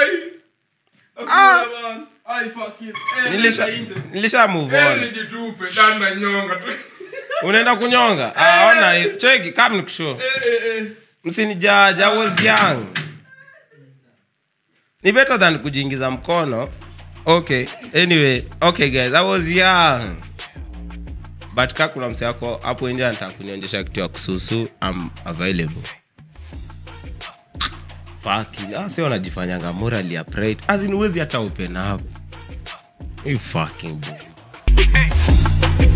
Ah. nilisha, nilisha move on Nijitupe, danda nyonga tu. unaenda kunyonga ah, ona cheki kam nikushow msinijaja I was young ni better than kujiingiza mkono okay anyway okay guys i was young but ka kuna mse wako hapo nje anataka kunionyesha kitu ya kususu am available Fuck it. Ah, si wanajifanyanga morally upright as in huwezi hata open up you fucking boy.